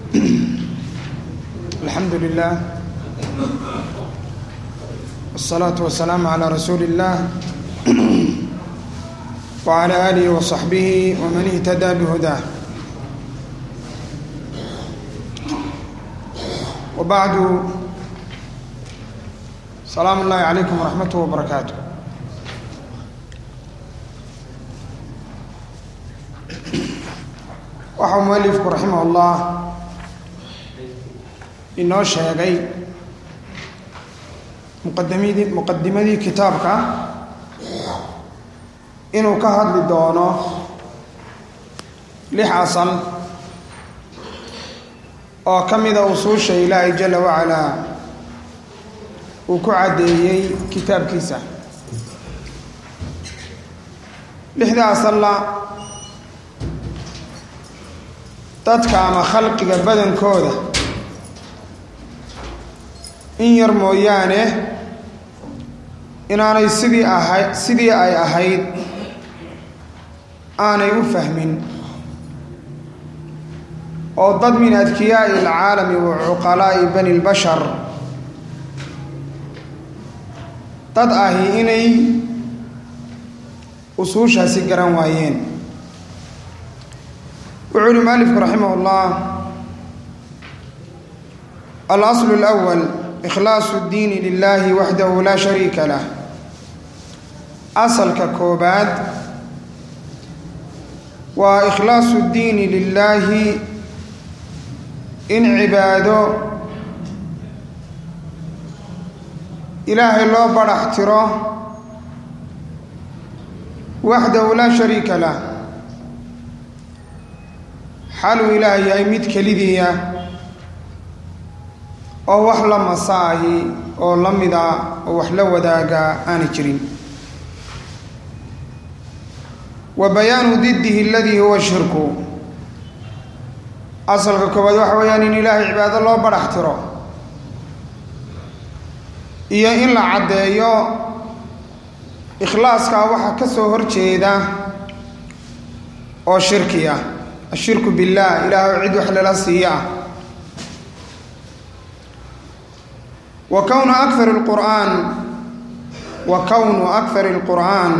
الحمد لله والصلاة والسلام على رسول الله وعلى آله وصحبه ومن اهتدى بهداه وبعد سلام الله عليكم ورحمته وبركاته waxau mualifku raximah ullah inoo sheegay muqadamidii muqadimadii kitaabka inuu ka hadli doono lix asal oo ka mida usuusha ilaahay jala wacalaa uu ku caddeeyey kitaabkiisa lixda asalla dadka ama khalqiga badankooda in yar mooyaane inaanay sidii ahay sidii ay ahayd aanay u fahmin oo dad min adkiyaa'i alcaalami wa cuqalaa'i bani lbashar dad ahi inay usuushaasi garan waayeen wuxuu uhi mualifku raximah اllah alaslu اlأwal ikhlaasu اddiini lilahi waxdahu laa shariika lah asalka koobaad waa ikhlaasu اddiini lilaahi in cibaado ilaahay loo badhax tiro waxdahu laa shariika lah xaluu ilaah yahay mid kelidiia oo wax la masaahi oo la mida oo wax la wadaaga aanay jirin wa bayaanu diddihi aladii huwa shirku asalka koowaad waxa weeyaan in ilaahay cibaado loo badhax tiro iyo in la caddeeyo ikhlaaskaa waxa ka soo horjeeda oo shirki ah ashirku biاllah ilaah cid wax lala siiya ah wa kownu akar اlqur'aan wa kownu akari اlqur'aan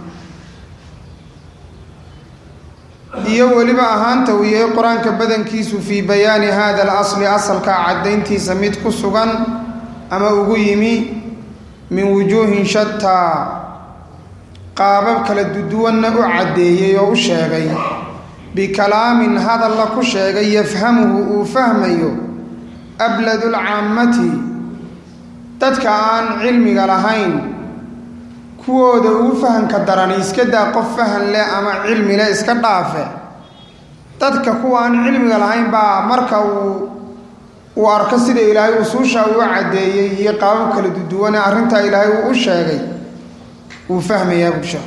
iyo weliba ahaanta uu yahay qur-aanka badankiisu fii bayaani hada alasli asalkaa caddayntiisa mid ku sugan ama ugu yimi min wujuuhin shataa qaabab kala duduwanna u caddeeyey oo u sheegay bikalaamin hadalla ku sheegay yafhamuhu uu fahmayo abladulcaammati dadka aan cilmiga lahayn kuwooda ugu fahamka darani iska daa qof fahan leh ama cilmi leh iska dhaafe dadka kuwa aan cilmiga lahayn baa marka uu uu arko sida ilaahay usuusha uu caddeeyey iyo qaabab kala duduwane arrintaa ilaahay uu u sheegay wuu fahmayaa bulsha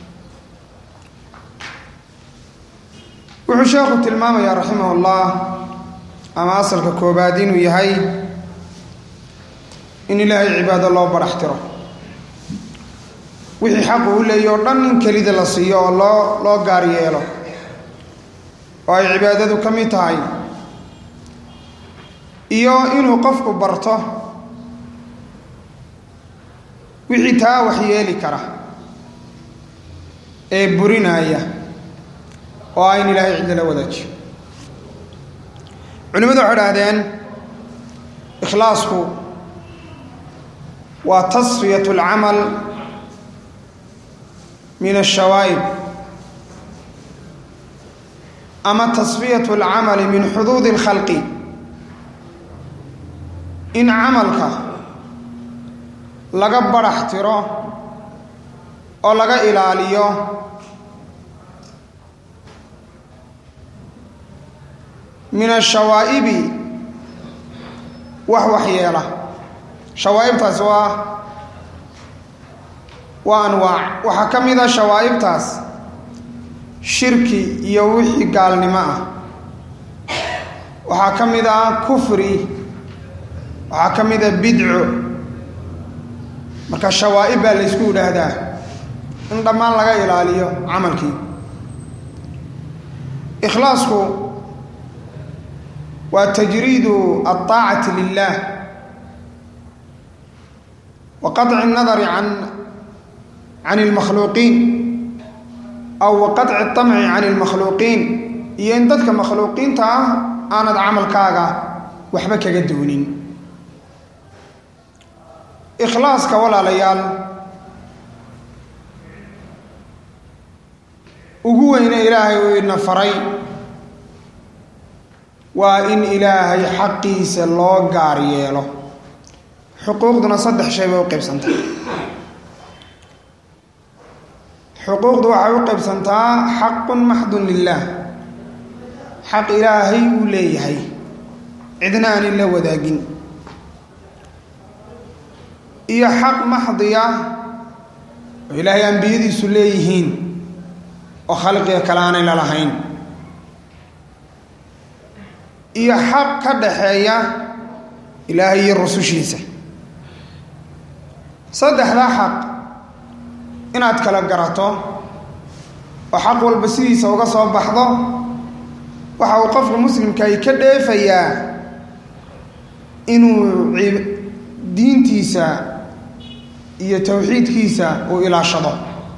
wuxuu sheekhu tilmaamayaa raximah ullah ama asalka koobaad inuu yahay in ilaahay cibaado loo badhax tiro wixii xaqu u leeya oo dhan in kelida la siiyo oo loo loo gaar yeelo oo ay cibaadadu ka mid tahay iyo inuu qofku barto wixii taa wax yeeli kara ee burinaya oo ah in ilaahay cidda la wadaajiyo culimmadu waxay dhahdeen ikhlaasku waa tasfiyat alcamal min ashawaa'ib ama tasfiyat alcamali min xuduudi اlkhalqi in camalka laga badhax tiro oo laga ilaaliyo min ashawaa'ibi wax waxyeela shawaa'ibtaas waa waa anwaac waxaa ka mid a shawaa'ibtaas shirki iyo wixii gaalnimo ah waxaa ka mid ah kufri waxaa ka mid a bidco marka shawaa'ib baa laysku yidhaahdaa in dhammaan laga ilaaliyo camalkii ikhlaasku waa tajriidu alطaacati lilah wa qaطci الnadari can can اlmakhluuqiin aw wa qaطci الطamci can اlmakhluuqiin iyo in dadka makhluuqiinta ah aanad camalkaaga waxba kaga doonin ikhlaaska walaalayaal ugu weyne ilaahay uu ina faray waa in ilaahay xaqiisa loo gaar yeelo xuquuqduna saddex shay bay u qaybsantaa xuquuqdu waxay u qaybsantaa xaqun maxdun lilaah xaq ilaahay uu leeyahay cidna aanin la wadaagin iyo xaq maxdiya oo ilaahay ambiyadiisu leeyihiin oo khalqiga kale aanay la lahayn iyo xaq ka dhaxeeya ilaahay iyo rusushiisa saddexdaa xaq inaad kala garato oo xaq walba sidiisa uga soo baxdo waxa uu qofka muslimkahi ka dheefayaa inuu diintiisa iyo towxiidkiisa uu ilaashado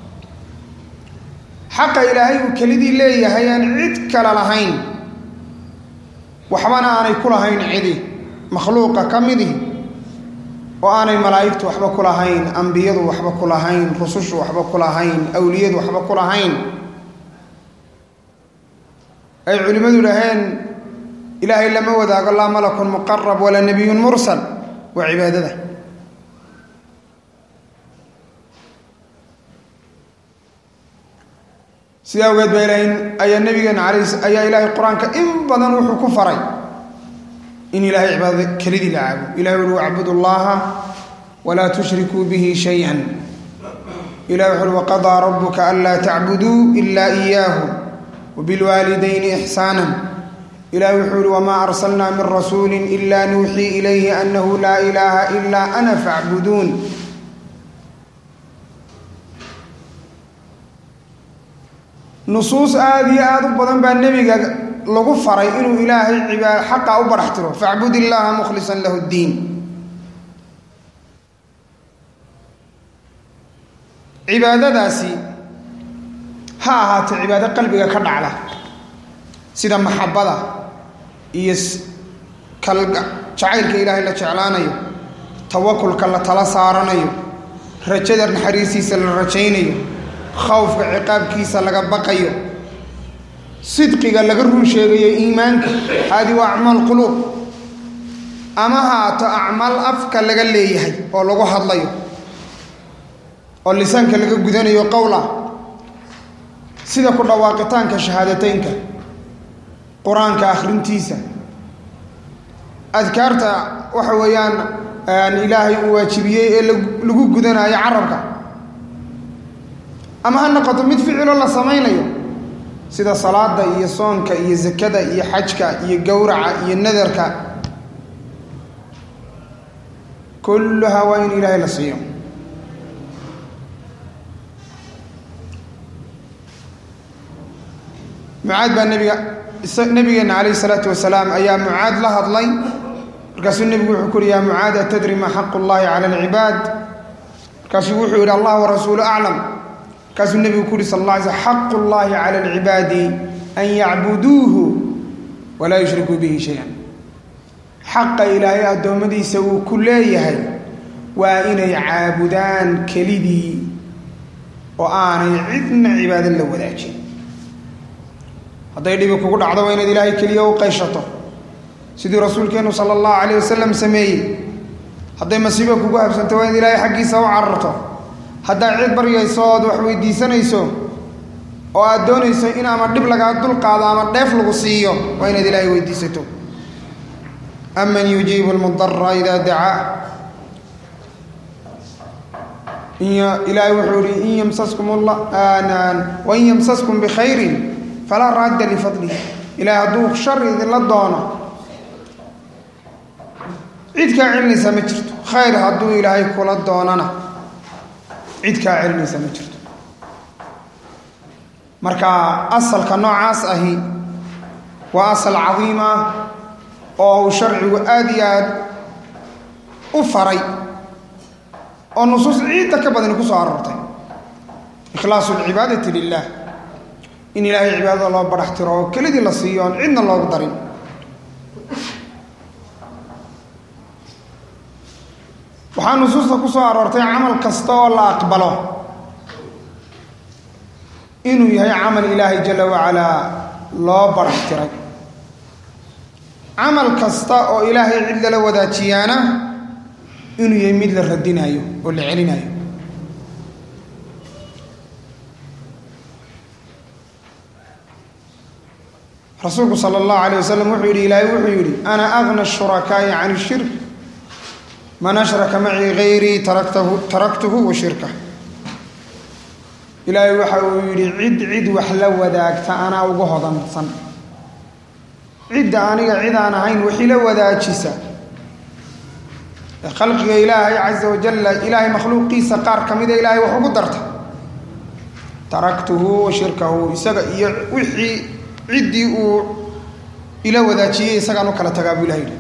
xaqa ilaahay uu kelidii leeyahay aan cid kale lahayn waxbana aanay ku lahayn cidi makhluuqa ka midi oo aanay malaa'igtu waxba ku lahayn ambiyadu waxba ku lahayn rusushu waxba ku lahayn awliyadu waxba ku lahayn ay culimmadu dhaheen ilaahay lama wadaago laa malakun muqarab walaa nebiyun mursal waa cibaadada sidaa awgeed baa ilahay ayaa nabigeena alay ayaa ilaahay qur-aanka in badan wuxuu ku faray in ilaahay cibaadada kelidii la caabudo ilahay uhi wacbudu allaha walaa tushrikuu bihi shaya ilahi wuxu uhi waqadaa rabuka anlaa tacbuduu ila iyaahu wabilwaalidayni ixsaana ilahi wuxuu uhi wamaa arsalnaa min rasuuli ila nuuxii ilayhi anahu laa ilaaha ilaa ana facbuduun nusuus aada iyo aada u badan baa nebiga lagu faray inuu ilaahay cibaad xaqa u barax tiro facbud illaaha mukhlisan lahu ddiin cibaadadaasi ha ahaatee cibaado qalbiga ka dhacda sida maxabada iyo kalga jacaylka ilaahay la jeclaanayo tawakulka la tala saaranayo rajada naxariistiisa la rajaynayo khawfka ciqaabkiisa laga baqayo sidqiga laga run sheegayo iimaanka haadi waa acmaal quluub ama haato acmaal afka laga leeyahay oo lagu hadlayo oo lisaanka laga gudanayo qowla sida ku dhawaaqitaanka shahaadateynka qur-aanka akhrintiisa adkaarta waxa weeyaan ilaahay uu waajibiyey ee lagu gudanayo carabka ama ha noqoto mid ficilo la samaynayo sida salaada iyo soonka iyo zakada iyo xajka iyo gowraca iyo nadarka kulluhaa waa in ilaahay la siiyo mucaad baa nebiga nabigeena calayh isalaatu wasalaam ayaa mucaad la hadlay markaasuu nebigu wuxuu ku uhi yaa mucaad atadri maa xaqu llahi cala alcibaad markaasuu wuxuu yidhi allah warasuulu aclam markaasuu nebigu ku uhi sal alla alay sl xaqu llahi cala alcibaadi an yacbuduuhu walaa yushrikuu bihi shay-an xaqa ilaahay addoommadiisa uu ku leeyahay waa inay caabudaan kelidii oo aanay cidna cibaado la wadaajin hadday dhibi kugu dhacdo waa inaad ilaahay keliya u qayshato sidii rasuulkeennu sala allahu calayh wasalam sameeyey hadday masiibo kugu habsanto waa inaad ilaahay xaggiisa u cararto haddaad cid baryayso ood wax weydiisanayso oo aad doonayso in ama dhib lagaa dulqaado ama dheef lagu siiyo waa inaad ilaahay weydiisato aman yujiibu lmudara idaa dacaa ilaahay wuxuu ihi in yamsaskum wain yamsaskum bikhayrin falaa raadda lifadlih ilahay hadduu shar idinla doono cid kaa celinaysaa ma jirto khayr hadduu ilaahay kula doonana cid kaa celinaysaa ma jirto marka asalka noocaas ahi waa asal cadiima oo uu sharcigu aada iyo aad u faray oo nusuus ciidda ka badani ku soo aroortay ikhlaasu lcibaadati lilah in ilaahay cibaadada loo badhax tiro oo kelidii la siiyo oon cidna loogu darin waxaa nusuusta ku soo aroortay camal kasta oo la aqbalo inuu yahay camal ilaahay jala wacalaa loo badhax tiray camal kasta oo ilaahay cid lala wadaajiyaana inuu yahay mid la radinayo oo la celinayo rasuulku sala allahu alayh wasalam wuxuu yidhi ilaahay wuxuu yidhi ana agna shurakaa'i can shirk man ashraka macii hayrii taraktahu taraktuhu wa shirka ilaahay waxa uu yidhi cid cid wax la wadaagta anaa uga hodansan cidda aniga cid aan ahayn wixila wadaajisa ee khalqiga ilaahay casa wajalla ilaahay makhluuqiisa qaar ka mida ilaahay wax ugu darta taraktuhu wa shirkahu isaga iyo wixii ciddii uu ila wadaajiyey isagaan u kala tagaa buu ilahay yidhi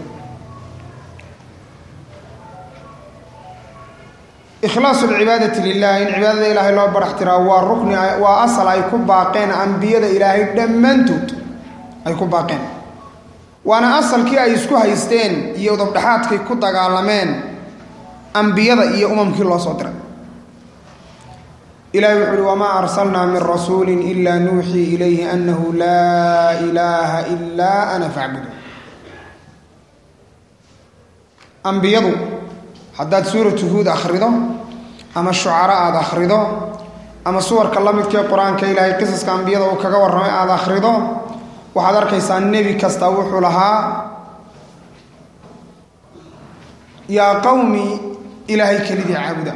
ikhlaasu lcibaadati lilah in cibaadada ilaahay loo barax tiraa waa rukni waa asal ay ku baaqeen ambiyada ilaahay dhammaantood ay ku baaqeen waana asalkii ay isku haysteen iyo dabdhexaadkay ku dagaalameen ambiyada iyo umamkii loo soo diray ilahi wuxu uhi wamaa arsalnaa min rasuuli ila nuuxii ilayhi anahu laa ilaaha ilaa ana facbudu ambiyadu haddaad suuratu huud akhrido ama shucara aada akhrido ama suwarka la midkee qur-aanka ilaahay qisaska ambiyada uu kaga warramay aada akhrido waxaad arkaysaa nebi kasta wuxuu lahaa yaa qowmi ilaahay kelidii caabuda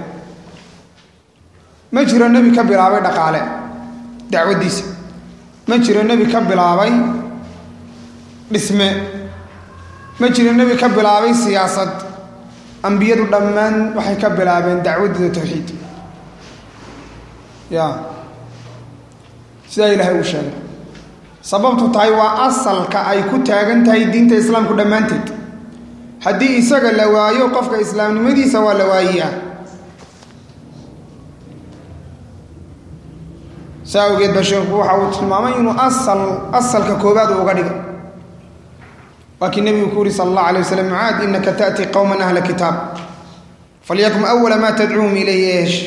ma jiro nebi ka bilaabay dhaqaale dacwaddiisa ma jiro nebi ka bilaabay dhisme ma jiro nebi ka bilaabay siyaasad ambiyadu dhammaan waxay ka bilaabeen dacwaddooda tawxiid ya sidaa ilaahay uu sheegay sababtu tahay waa asalka ay ku taagan tahay diinta islaamku dhammaanteed haddii isaga la waayo qofka islaamnimadiisa waa la waayiyaa saa awgeed ba sheekhu waxa uu tilmaamay inuu asal asalka koobaad uu uga dhigay waa kii nebigu ku yuri sala allah alay waslam mucaad inaka taأti qowma ahla kitaab falyakun awala ma tadcuuhum ilayhi eesh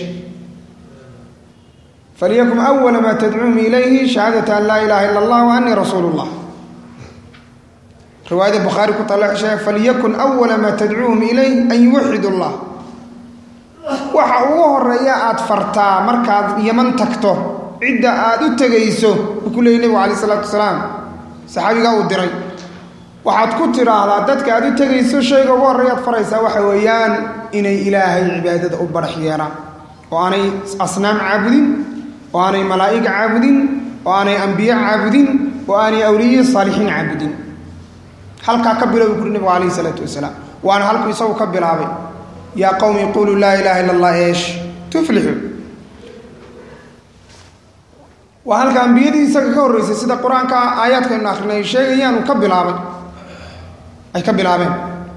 falyakun awala ma tadcuuhum ilayhi shahaadata an laa ilaha ila allah wa anii rasuulu اllah riwaayada bukhaari ku tala sheeg falyakun awala ma tadcuuhum ilayh an yuwaxid اllah waxa ugu horeeya aada fartaa markaad yaman tagto cidda aada u tegayso uu ku leeyay nebigu alayh isalaatu wasalaam saxaabigaa uu diray waxaad ku tidhaahdaa dadka aad u tegayso shayga ugu horreeyaad faraysaa waxa weeyaan inay ilaahay cibaadada u barax yeelaan oo aanay asnaam caabudin oo aanay malaa'ig caabudin oo aanay ambiye caabudin oo aanay awliye saalixiin caabudin halkaa ka bilow kuri nebigu calayhi isalaatu wasalaam waana halku isagu ka bilaabay yaa qowmi quluu laa ilaaha illa allah eesh tuflixu waa halka ambiyadii isaga ka horreysay sida qur-aanka aayaadkaynu akrinay sheegayaan uu ka bilaabay ay ka bilaabeen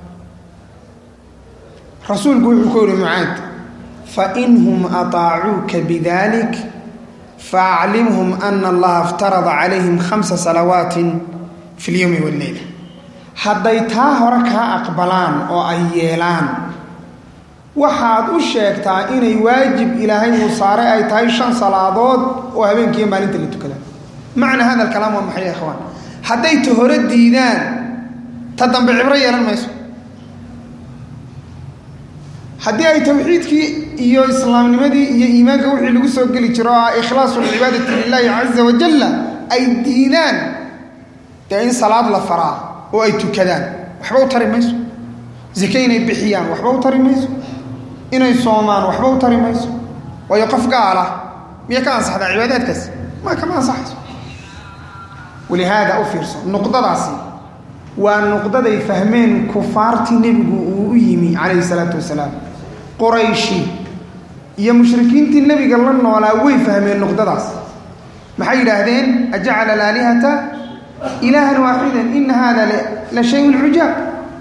rasuulku wuxuu ku yihi mucaad fainhum ataacuuka bidalik faaclimhum ana allaha iftarada calayhim khamsa salawaatin fi lyowmi walleyla hadday taa hore kaa aqbalaan oo ay yeelaan waxaad u sheegtaa inay waajib ilaahay uu saaray ay tahay shan salaadood oo habeenkiiyo maalinta la tukada macna hada alkalaam waa maxay ya ikhwaan hadday ta hore diidaan ta dambe cibro yeelan mayso haddii ay tawxiidkii iyo islaamnimadii iyo iimaanka wixii lagu soo geli jiro oo ah ikhlaasu lcibaadati lilaahi caza wajalla ay diidaan dee in salaad la faraa oo ay tukadaan waxba u tari mayso zake inay bixiyaan waxba u tari mayso inay soomaan waxba u tari mayso waayo qof gaala miya ka ansaxdaa cibaadaadkaas ma kama ansaxayso walihaada u fiirso nuqdadaasi waa nuqdaday fahmeen kufaartii nebigu uu u yimi calayhi salaatu wasalaam qorayshi iyo mushrikiintii nebiga la noolaa way fahmeen nuqdadaas maxay yidhaahdeen ajacala alaalihata ilaahan waaxidan ina hada la shayun cujaab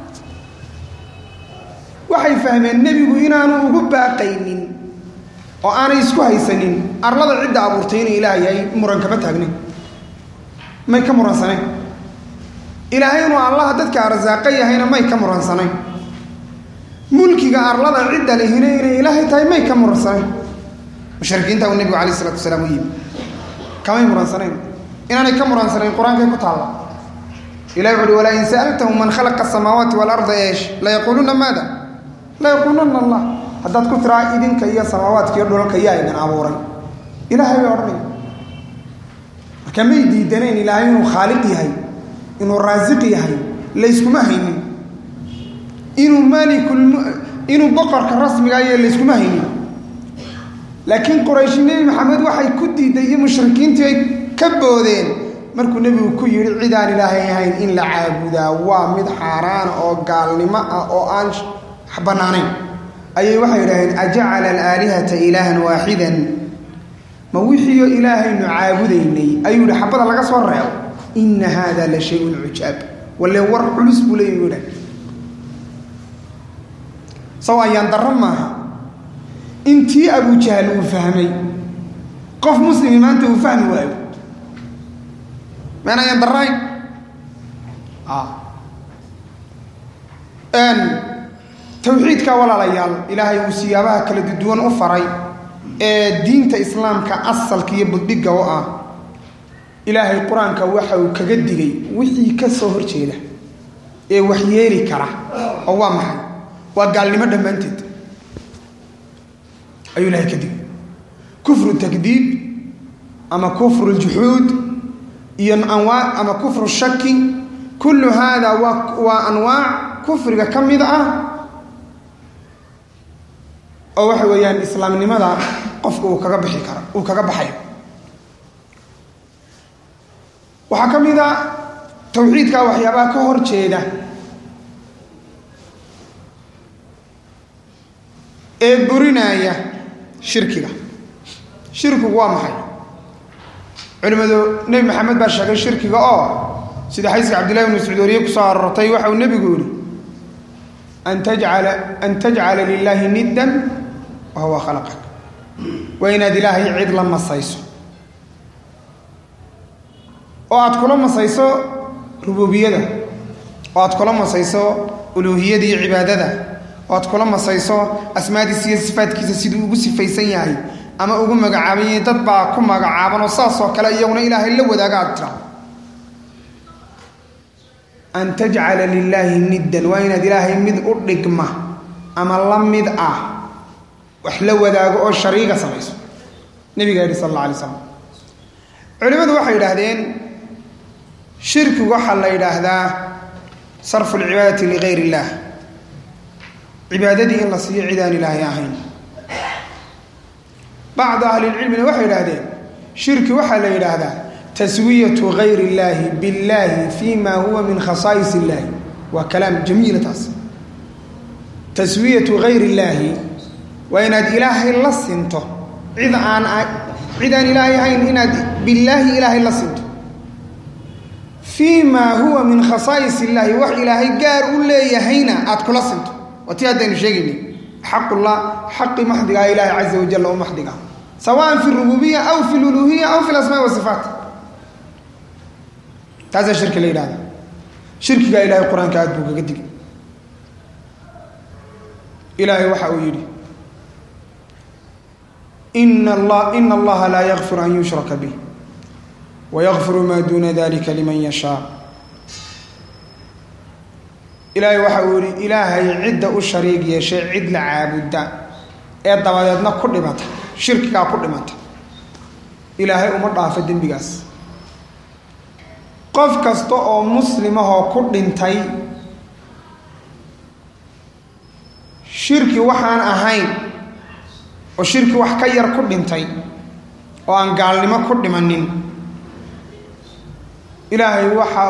waxay fahmeen nebigu inaanu ugu baaqaynin oo aanay isku haysanin arlada cidda abuurtay inay ilaah yahay muran kama taagnayn may ka muransanayn ilaahay inuu allaha dadka arsaaqa yahayna may ka muransanayn mulkiga arlada cidda lehina inay ilaahay tahay may ka muransanayn mushrikiinta uu nebigu alayh isalatu wasalaam u yimi kamay muransanayn inaanay ka muransanayn qur-aankay ku taalla ilahi wuxu uhi walaa in sa'altahum man khalaqa asamaawaati waalarda eesh layaquuluna maada layaquuluna allah haddaad ku tiraa idinka iyo samaawaadka iyo dhulalka yaa idin abuuray ilaahay bay odhanaya marka may diidanayn ilaahay inuu khaaliq yahay inuu raasiq yahay layskuma haynin inuu maalikul inuu boqorka rasmiga ayo layskuma haynin laakiin qurayshi nebi maxamed waxay ku diiday iyo mushrikiintii ay ka boodeen markuu nebigu ku yidhi cid aan ilaahay ahayn in la caabudaa waa mid xaaraana oo gaalnimo ah oo aan bannaanayn ayay waxay idhaaheen ajacala alaalihata ilaahan waaxidan ma wixiioo ilaahaynu caabudaynay ayuu yihi xabada laga soo reebo ina haada la shayun cujaab walle war culus buu leeyi u idhah saw ayaan darro maaha intii abujahal uu fahmay qof muslimi maanta uu fahmi waayo maan ayaan darrayn tawxiidka walaalayaal ilaahay uu siyaabaha kala duwan u faray ee diinta islaamka asalka iyo buddhigga u ah ilaahay qur-aanka waxa uu kaga digay wixii ka soo horjeeda ee waxyeeli kara oo waa maxay waa gaalnimo dhammaanteed ayuu ilahay ka digay kufru takdiib ama kufru ljuxuud iyo anwaa ama kufru shaki kullu haada waa waa anwaac kufriga ka mid ah oo waxa weeyaan islaamnimada qofka uu kaga bixi kara uu kaga baxayo waxaa ka mid a tawxiidka waxyaabaha ka hor jeeda ee burinaya shirkiga shirkigu waa maxay culimmadu nebi maxamed baa sheegay shirkiga oo sida xadiiska cabdillahi bn mascuud wariye kusoo arortay waxa uu nebigu yihi an tajcala an tajcala lilaahi niddan wa huwa khalaqak waa inaad ilaahay cid la masayso oo aad kula masayso rububiyada oo aad kula masayso uluuhiyada iyo cibaadada oo aad kula masayso asmaadiisa iyo sifaadkiisa siduu ugu sifaysan yahay ama ugu magacaaban yahay dad baa ku magacaaban oo saasoo kale iyaguna ilaahay la wadaaga aad tira an tajcala lilaahi niddan waa inaad ilaahay mid u dhigma ama la mid ah wax la wadaago oo shariiga samayso nabiga yihi sal alla alay slam culimmadu waxay yidhaahdeen shirkigu waxaa la yidhaahdaa sarfu lcibaadati ligayr illaah cibaadadii in la siiyo cid aan ilaahay ahayn bacdu ahlilcilmina waxay yidhaahdeen shirki waxaa la yidhaahdaa taswiyatu gayr illaahi biاllaahi fi ma huwa min khasaa'is illahi waa kalaam jamiila taas taswiyatu gayr illaahi waa inaad ilaahay la sinto cid aan cid aan ilaahay ahayn inaad billaahi ilaahay la sinto fii maa huwa min khasaa'is illaahi wax ilaahay gaar u leeyahayna aad kula sinto waa tii haddaynu sheegayni xaqullah xaqi maxdigaa ilaahay caza wajalla u maxdiga sawaan fi rububiya aw fi luluhiya aw fi lasmaa wasifaat taasaa shirki la yidhahda shirkigaa ilaahay qur-aanka aad buu kaga digay ilaahay waxa uu yidhi ina allaha laa yakfir an yushraka bih wayakfiru maa duuna dalika liman yashaa ilaahay waxa uu yihi ilaahay cidda u shariig yeeshay cid la caabudda ee dabadeedna ku dhimata shirkigaa ku dhimata ilaahay uma dhaafo dembigaas qof kasta oo muslimahoo ku dhintay shirki waxaan ahayn oo shirki wax ka yar ku dhintay oo aan gaalnimo ku dhimanin ilaahay waxa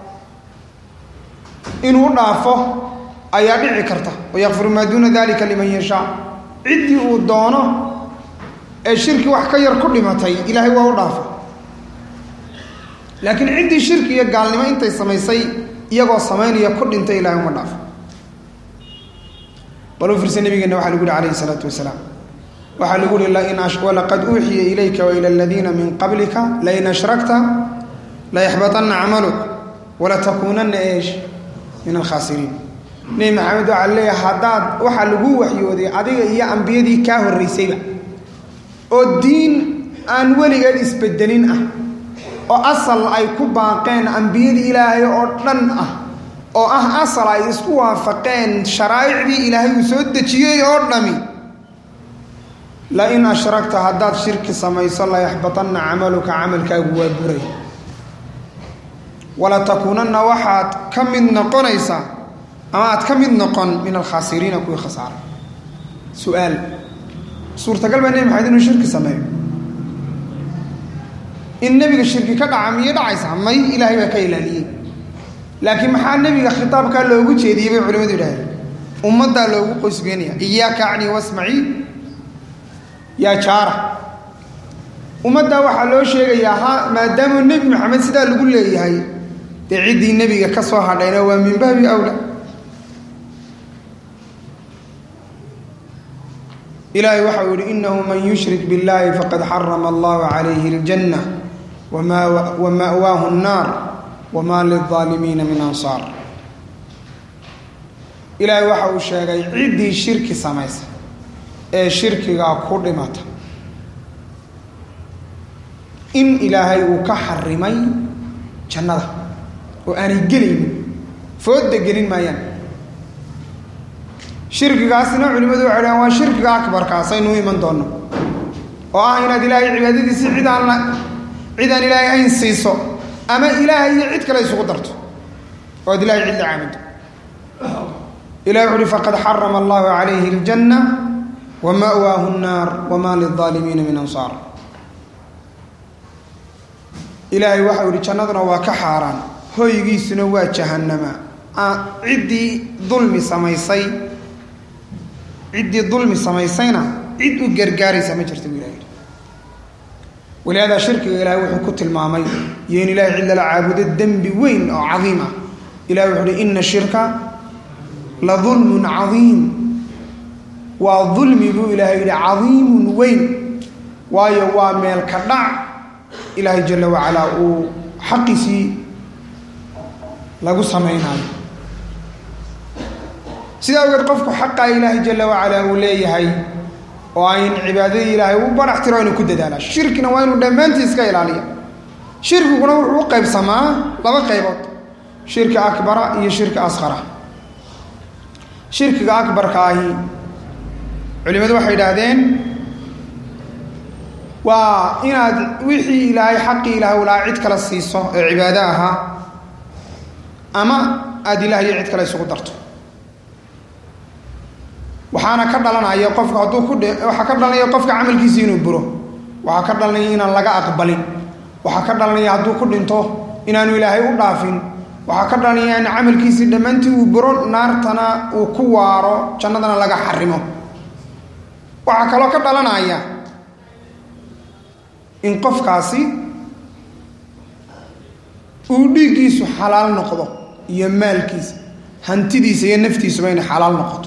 inuu dhaafo ayaa dhici karta wayakfiru maa duuna dalika liman yashaa ciddii uu doono ee shirki wax ka yar ku dhimatay ilaahay waa u dhaafa laakiin ciddii shirki iyo gaalnimo intay samaysay iyagoo samaynaya ku dhintay ilahay uma dhaafo bal u fiirsa nabigeena waxaa lagu yihi calayhi salaatu wasalaam waxaa lagu yihi walaqad uuxiya ilayka waila aladiina min qablika lain ashrakta layaxbaطana camaluk walatakuunana eesh min alkhaasiriin nebi maxamed waxaa leeyahay haddaad waxaa lagu waxyooday adiga iyo ambiyadii kaa horraysayba oo diin aan weligeed isbedelin ah oo asal ay ku baaqeen ambiyadii ilaahay oo dhan ah oo ah asal ay isku waafaqeen sharaa'icdii ilaahay uu soo dejiyey oo dhami lain ashragta haddaad shirki samayso layaxbatanna camaluka camalkaagu waa buray walatakuunanna waxaad ka mid noqonaysaa ama aad ka mid noqon min alkhaasiriina kuwii khasaaray su-aal suurtagal baa nebi maxamed inuu shirki sameeyo in nebiga shirki ka dhaca miyay dhacaysaa may ilaahay baa ka ilaaliyey laakiin maxaa nebiga khitaabkaa loogu jeediyey bay culimadu yidhahdeen ummaddaa loogu qoysgeynaya iyaaka acni wasmaci yaa jaara ummaddaa waxaa loo sheegayaa ha maadaama nebi maxamed sidaa lagu leeyahay dee ciddii nebiga ka soo hadhayna waa min baabi awla ilaahay waxa uu yihi inahu man yushrik biاllahi faqad xarama allahu calayhi اljanna wa ma'waahu الnaar wma lilظaalimiina min ansaar ilaahay waxa uu sheegay ciddii shirki samaysa ee shirkigaa ku dhimata in ilaahay uu ka xarimay jannada oo aanay gelaynin foodda gelin maayaan shirkigaasna culimadu waxay dhahaan waa shirkiga akbarkaasaynu u iman doonno oo ah inaad ilaahay cibaadadiisi cid aan la cid aan ilaahay ayn siiso ama ilaahay iyo cid kale isugu darto oo ad ilahay cid la caabudo ilahi wuxu uhi faqad xarama allahu calayhi اljanna wa ma'waahu الnaar wma lilظaalimiina min ansaar ilaahay waxau yihi jannaduna waa ka xaaraan hoygiisuna waa jahannama ciddii dulmi samaysay ciddii dulmi samaysayna cid u gargaaraysa ma jirta bu ilah yidhi walihaada shirkiga ilaahay wuxuu ku tilmaamay iyo in ilahay cid lala caabudo dembi weyn oo cadiim ah ilahay wuxu uhi ina shirka la dulmun cadiim waa dulmi buu ilaahay yidhi cadiimun weyn waayo waa meel ka dhac ilaahay jala wacalaa uu xaqiisii lagu samaynayo sidaa ogeed qofku xaqaa ilaahay jala wacalaa uu leeyahay oo ayn cibaadadii ilaahay u barax tiro inuu ku dadaalaa shirkina waa inuu dhammaantii iska ilaaliya shirkiguna wuxuu u qaybsamaa laba qaybood shirki akbara iyo shirki asqara shirkiga akbarka ahi culimadu waxay idhaahdeen waa inaad wixii ilaahay xaqii ilaahay ulaa cid kale siiso ee cibaado ahaa ama aada ilaah iyo cid kale isugu darto waxaana ka dhalanaya qofka hadduu ku waxaa ka dhalanaya qofka camalkiisi inuu buro waxaa ka dhalanaya inaan laga aqbalin waxaa ka dhalanaya hadduu ku dhinto inaanu ilaahay u dhaafin waxaa ka dhalanaya in camalkiisii dhammaantii uu buro naartana uu ku waaro jannadana laga xarimo waxaa kaloo ka dhalanaya in qofkaasi uu dhiiggiisu xalaal noqdo iyo maalkiisa hantidiisa iyo naftiisuba inay xalaal noqoto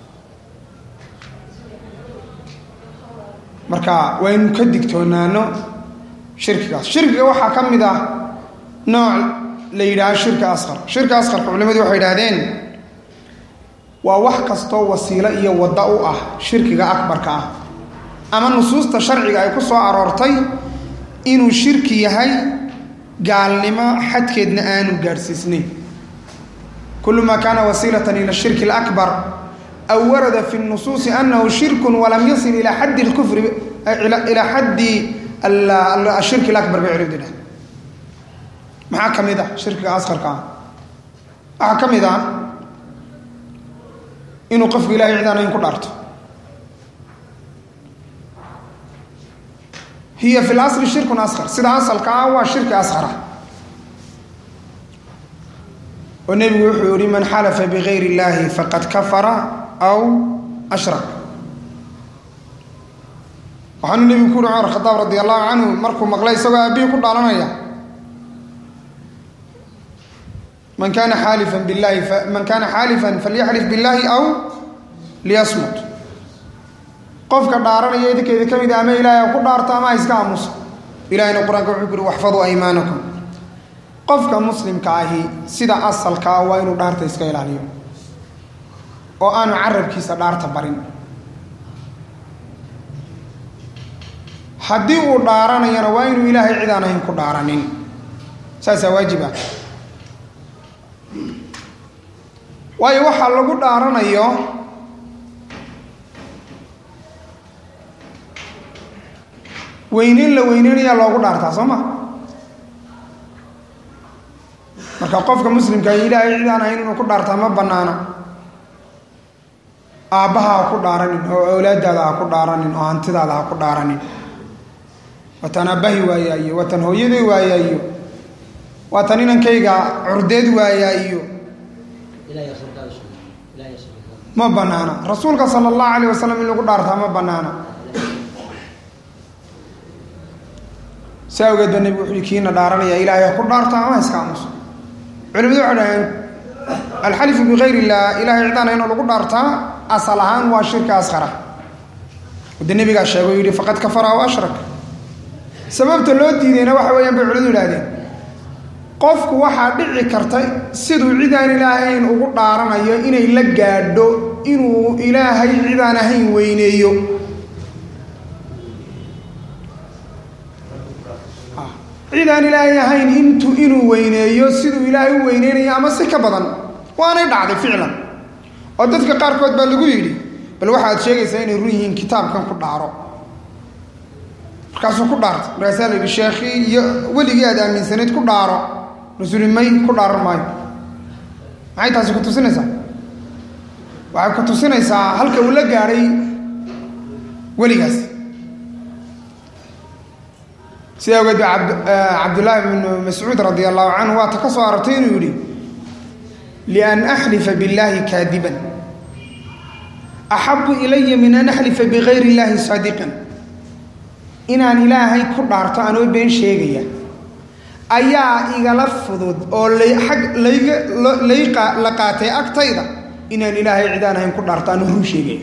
marka waa ynu ka digtoonaano shirkigaas shirkiga waxaa ka mid ah nooc la yidhaaha shirki asqar shirki asqarka culimadu waxay idhahdeen waa wax kastoo wasiilo iyo wadda u ah shirkiga akbarka ah ama nusuusta sharciga ay ku soo aroortay inuu shirki yahay gaalnimo xadkeedna aanu gaadhsiisnayn kullu maa kaana wasiilatan ila shirki alakbar aw warada fi nusuusi anahu shirku walam yasil ilaa xaddi lkufri ilaa xaddi ashirki alabar bay culimadu dhahay maxaa ka mid ah shirkiga asqarka ah waxaa ka mid ah inuu qofku ilahay cid aan ayn ku dhaarto hiya fi lasli shirkun asqar sida asalka ah waa shirki asqara oo nebigu wuxuu yihi man xalafa bigayr اllahi faqad kafara aw ashrak waxaanu nebigu ku uhi cumar khadaab radi allahu canhu markuu maqlay isagoo aabihii ku dhaalanaya man kaana xaalifan billahi man kaana xaalifan falyaxlif billaahi aw liyasmut qofka dhaaranaya idinkeeda ka mid a ama ilaahay ha ku dhaarto ama ha iska aamuso ilahayna qur-aanka wuxuu ku yuri waxfaduu aymaanakum qofka muslimka ahi sida asalkaa waa inuu dhaarta iska ilaaliyo oo aanu carabkiisa dhaarta barin haddii uu dhaaranayana waa inuu ilaahay cid aan ahayn ku dhaaranin saasaa waajib ah waayo waxaa lagu dhaaranayo weyneyn la weyneynayaa loogu dhaartaa soo ma marka qofka muslimka ilaahay cid aan ahayn inuu ku dhaartaa ma banaana aabbaha ha ku dhaaranin oo awlaadaada ha ku dhaaranin oo hantidaada ha ku dhaaranin watan aabbahi waayaa iyo watan hooyaday waayaa iyo waatan inankayga curdeed waayaa iyo ma banaana rasuulka sala allahu alayh wasalam in lagu dhaartaa ma banaana si awgeed ba nebigu wuxuu kiina dhaaranaya ilaahay ha ku dhaarto ama iska aamuso culimadu waxay dhaheen alxalifu bikayr illah ilahay cidaan inoo lagu dhaartaa asal ahaan waa shirka asqara de nebigaa sheego yidhi faqad kafara aw ashrak sababta loo diidayna waxa weeyaan bay culimadu idhahdeen qofku waxaa dhici karta siduu cidaan ilaahayn ugu dhaaranayo inay la gaadho inuu ilaahay cidaan ahayn weyneeyo cidaan ilaahay ahayn intu inuu weyneeyo siduu ilaahay u weyneynayo ama si ka badan waanay dhacday ficlan oo dadka qaarkood baa lagu yidhi bal waxaad sheegaysaa inay run yihiin kitaabkan ku dhaaro markaasuu ku dhaartay markaasaa la yidhi sheekhii iyo weligii aad aaminsanayd ku dhaaro rasulimay ku dhaaran maayo maxay taasi ku tusinaysaa waxay ku tusinaysaa halka uu la gaadhay weligaas sida awgeed ba cabdullaahi bnu mascuud radi allahu canhu waata ka soo aragtay inuu yidhi lian axlifa biاllahi kaadiban axabu ilaya min an axlifa bigayr illahi saadiqan inaan ilaahay ku dhaarto anoo been sheegaya ayaa igala fudud oo ag layga lay la qaatay agtayda inaan ilaahay cidaan ahayn ku dhaarto anoo run sheegaya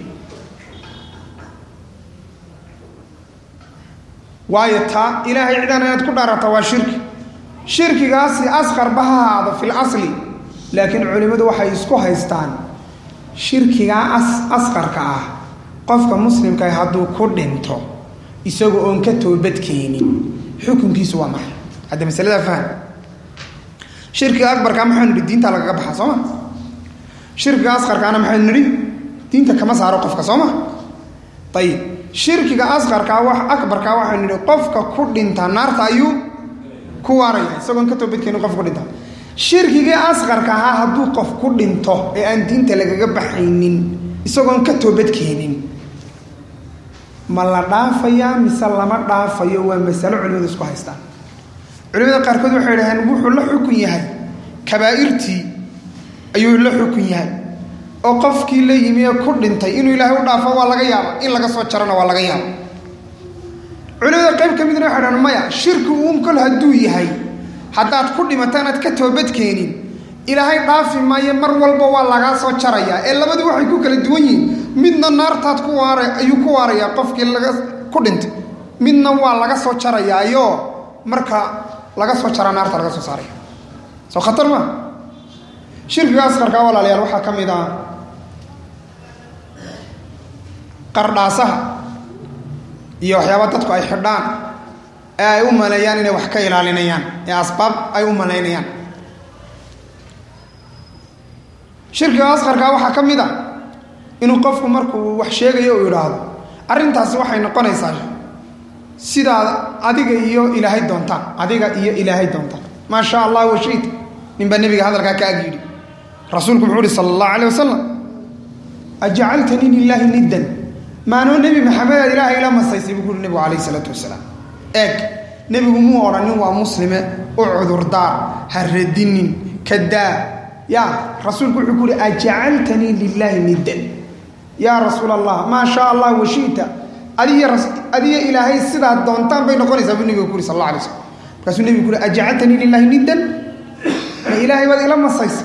waayo taa ilaahay cidaan inaad ku dhaarata waa shirki shirkigaasi asqarba ha ahaado fi lasli laakiin culimmadu waxay isku haystaan shirkigaa asqarka ah qofka muslimka hadduu ku dhinto isagoo oon ka toobadkeenin xukunkiisu waa maxay hadda masalada faham shirkiga akbarkaa maxaynu nidhi diinta lagaga baxaa soo ma shirkiga asqarkaana maxaynu nidhi diinta kama saaro qofka soo ma ayib shirkiga asqarkaa wax akbarkaa waxaynu nidhi qofka ku dhinta naarta ayuu ku waaraya isagoon ka toobadkeenin qof ku dhinta shirkigii asqarka ahaa hadduu qof ku dhinto ee aan diinta lagaga baxaynin isagoon ka toobadkeenin ma la dhaafayaa mise lama dhaafayo waa masalo culimadu isku haystaan culimada qaarkood waxay dhaheen wuxuu la xukun yahay kabaa'irtii ayuu la xukun yahay oo qofkii la yimi ee ku dhintay inuu ilaahay u dhaafo waa laga yaaba in laga soo jarana waa laga yaaba culimada qayb ka midna waxay dhaheen maya shirki uun kol hadduu yahay haddaad ku dhimato inaad ka toobadkeenin ilaahay dhaafi maayo mar walba waa lagaa soo jarayaa ee labadu waxay ku kala duwan yihiin midna naartaad ku waara ayuu ku waarayaa qofkii laga ku dhintay midna waa laga soo jarayaayo marka laga soo jaraa naarta laga soo saaraya soo khatar maa shirkiga asqarkaa walaalayaal waxaa ka mid ah qardhaasaha iyo waxyaaba dadku ay xidhaan ee ay u maleeyaan inay wax ka ilaalinayaan ee asbaab ay u malaynayaan shirkiga asqarkaa waxaa ka mid a inuu qofku markuu wax sheegayo uu idhaahdo arrintaasi waxay noqonaysaa sidaad adiga iyo ilaahay doontaan adiga iyo ilaahay doontaan maa sha allah washita ninbaa nebiga hadalkaa ka ag yidhi rasuulku muxuu uhi sala allahu alayh wasalam ajacaltanii lilaahi niddan maanoo nebi maxamed aad ilaahay ila masaysay buu ku uhi nebigu calayh isalaatu wasalaam eeg nebigu muu odhanin waa muslime u cudurdaar ha radinin kadaa ya rasuulku wuxuu ku uhi ajacaltanii lilaahi niddan yaa rasuul allah maa sha allah washita adiyo adiyo ilaahay sidaad doontaan bay noqonaysaa buu nebiga ku uhi sal alla alay slam markaasuu nebigu ku uhi ajacaltanii lilaahi niddan ma ma ilaahay baad ila masaysa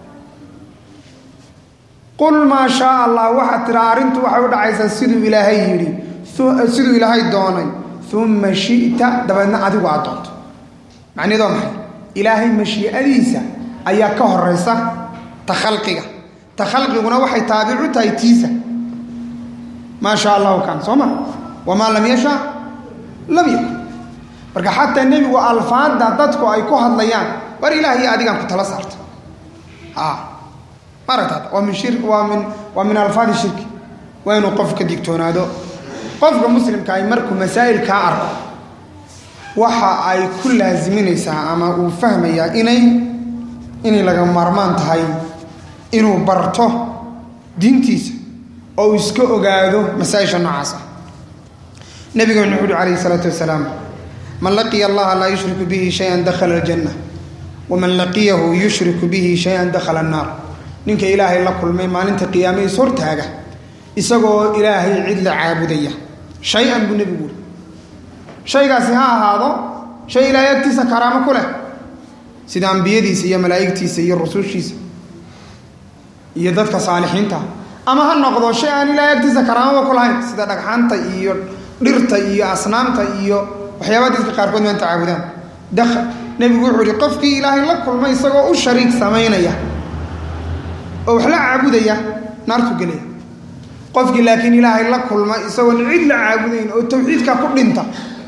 qul maa shaa allah waxaad tiraa arrintu waxay u dhacaysaa siduu ilaahay yidhi siduu ilaahay doonay uma shi'ta dabeedna adigu aad doonto macnaheed waa maxay ilaahay mashii'adiisa ayaa ka horaysa ta khalqiga ta khalqiguna waxay taabicu tahay tiisa maa shaa allahu kan soo ma wamaa lam yasha lam yakun marka xataa nebigu alfaadda dadku ay ku hadlayaan war ilaahay adigaan ku tala saarta maaragtaad waa min shir waa min waa min alfaadi shirki waa inuu qof ka digtoonaado qofka muslimka ay markuu masaa'ilkaa arko waxa ay ku laasiminaysaa ama uu fahmayaa inay inay laga maarmaan tahay inuu barto diintiisa oo uu iska ogaado masaa-isha noocaas ah nabigeennu wuxu uhi calayhi isalaatu wasalaam man laqiya allaha laa yushriku bihi shayan dakhala aljanna waman laqiyahu yushriku bihi shayan dakhala annaar ninka ilaahay la kulmay maalinta qiyaame is hortaaga isagoo ilaahay cid la caabudaya shay-an buu nebigu uri shaygaasi ha ahaado shay ilaahay agtiisa karaamo ku leh sida ambiyadiisa iyo malaa'igtiisa iyo rusushiisa iyo dadka saalixiinta ama ha noqdo shay aan ilaahay agtiisa karaamaba ku lahayn sida dhagxaanta iyo dhirta iyo asnaamta iyo waxyaabaha dadka qaarkood maanta caabudaan dak nebigu wuxuu ihi qofkii ilaahay la kulmay isagoo u shariik samaynaya oo wax la caabudaya naartu gelaya qofkii laakiin ilaahay la kulma isagoon cid la caabudayn oo tawxiidka ku dhinta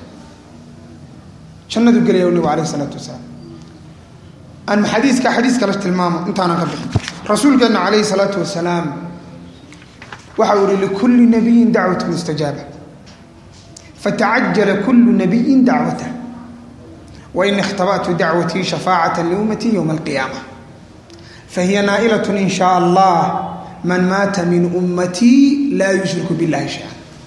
jannadu gelaya nebigu alayh isalaatu wasalaam aan xadiiska xadiis kale tilmaamo intaanan ka bixin rasuulkeenna calayhi salaatu wasalaam waxa uu ihi likulli nabiyin dacwatu mustajaaba fatacajala kullu nabiyin dacwatah wain ikhtaba'tu dacwatii shafaacata liummatii yowma alqiyaama fahiya naa'ilat in shaa allah man maata min ummatii laa yushriku billahi shaya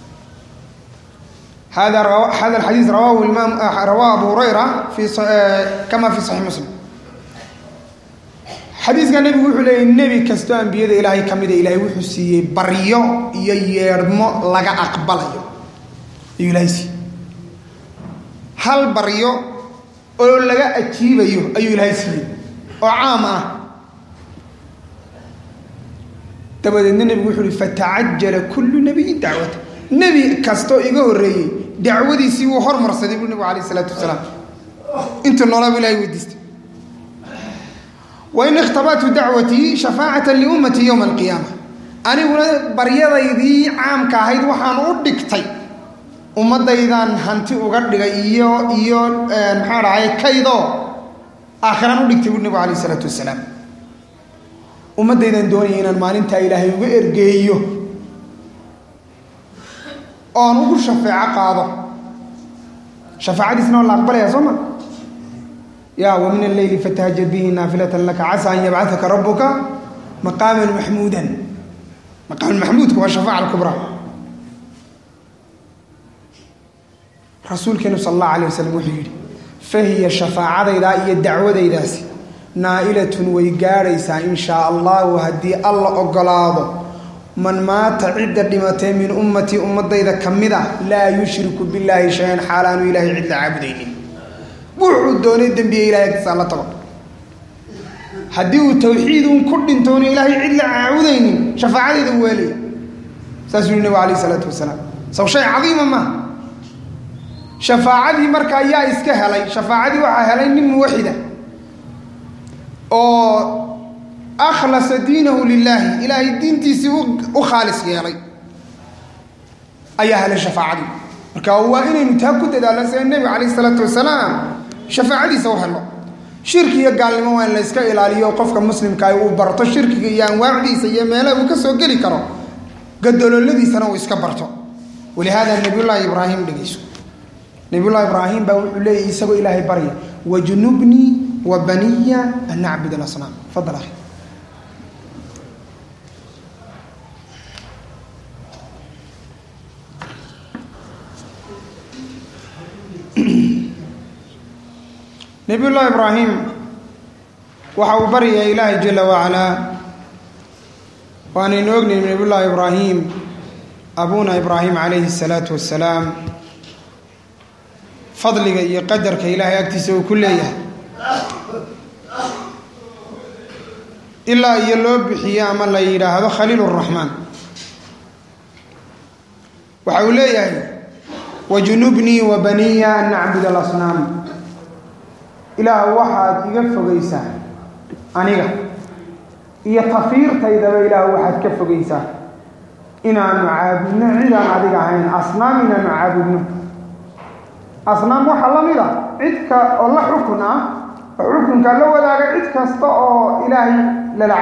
hada hada alxadiis rawahu imaam rawaa abu hurayra fi kama fi saxiix muslim xadiiska nebigu wuxuu leeyay nebi kastoo ambiyada ilaahay ka mida ilaahay wuxuu siiyey baryo iyo yeedhmo laga aqbalayo ayuu ilaahay siiyey hal baryo oo laga ajiibayo ayuu ilaahay siiyey oo caam ah dabadeedna nebigu wuxuu uhi fatacajala kullu nabiyin dacwata nebi kastoo iga horreeyey dacwadiisii wuu hormarsaday buu nebigu alayh isalaatu wasalaam intuu noolaaba ilahay weydiistay wain ikhtabatu dacwatii shafaacata liummatii yowma alqiyaama aniguna baryadaydii caamka ahayd waxaan u dhigtay ummaddaydaan hanti uga dhigay iyo iyo maxaa dhahay kaydoo aakhiraan u dhigtay buu nebigu alayh isalaatu wasalaam ummaddaydaan doonaya inaan maalintaa ilaahay uga ergeeyo oon ugu shafeeco qaado shafaacadiisna waa la aqbalaya soo ma ya wa min alleyli fatahajad bihi naafilatan laka casa an yabcataka rabuka maqaaman maxmuudan maqaaman maxmuudka waa shafaaca alkubraa rasuulkeenu sal allahu alayh wasalam wuxuu yidhi fahiya shafaacadaydaa iyo dacwadaydaasi naa'ilatun way gaadhaysaa in shaa allahu haddii alla ogolaado man maata cidda dhimatay min ummatii ummadayda ka mid ah laa yushriku billaahi shay-an xaalaanu ilaahay cid la caabudaynin wuxuu doonay dembiye ilahay agtiisa alla tago haddii uu tawxiidun ku dhintoonu ilaahay cid la caabudaynin shafaacadeeda u weelaya saasuu yihi nabigu alayh isalaatu wasalaam saw shay cadiima maaha shafaacadii markaa yaa iska helay shafaacadii waxaa helay nin muwaxida oo akhlasa diinahu lilaahi ilaahay diintiisii u khaalis yeelay ayaa helay shafaacadii marka waa inaynu taa ku dadaalno sida nebiga calayh isalaatu wasalaam shafaacadiisa u helo shirki iyo gaalnimo waa in la yska ilaaliyo qofka muslimkaa uu barto shirkiga iyo anwaacdiisa iyo meelaha uu ka soo geli karo gadalooladiisana uu iska barto walihaada nabiyullaahi ibraahim dhegeyso nabiyullahi ibraahim baa wuxuu leeyahy isagoo ilaahay barya wajnubnii wa baniya an nacbud alasnaam fadal akhi nabiyullaahi ibraahim waxa uu baryayaa ilaahay jala wacalaa waanaynu ognayn nabiyullaahi ibraahim abuna ibraahim calayhi الsalaatu wasalaam fadliga iyo qadarka ilaahay agtiisa uu ku leeyahay ilaa iyo loo bixiyo ama la yidhaahdo khaliil raxmaan waxa uu leeyahay wajunubnii wa baniya an nacbud alasnaam ilaah waxaad iga fogaysaa aniga iyo tafiirtaydaba ilaah waxaad ka fogaysaa inaanu caabudno cidaan adiga ahayn asnaam inaanu caabudno asnaam waxaa la mid a cidka oo la xukun ah oo xukunka la wadaaga cid kasta oo ilaahay lala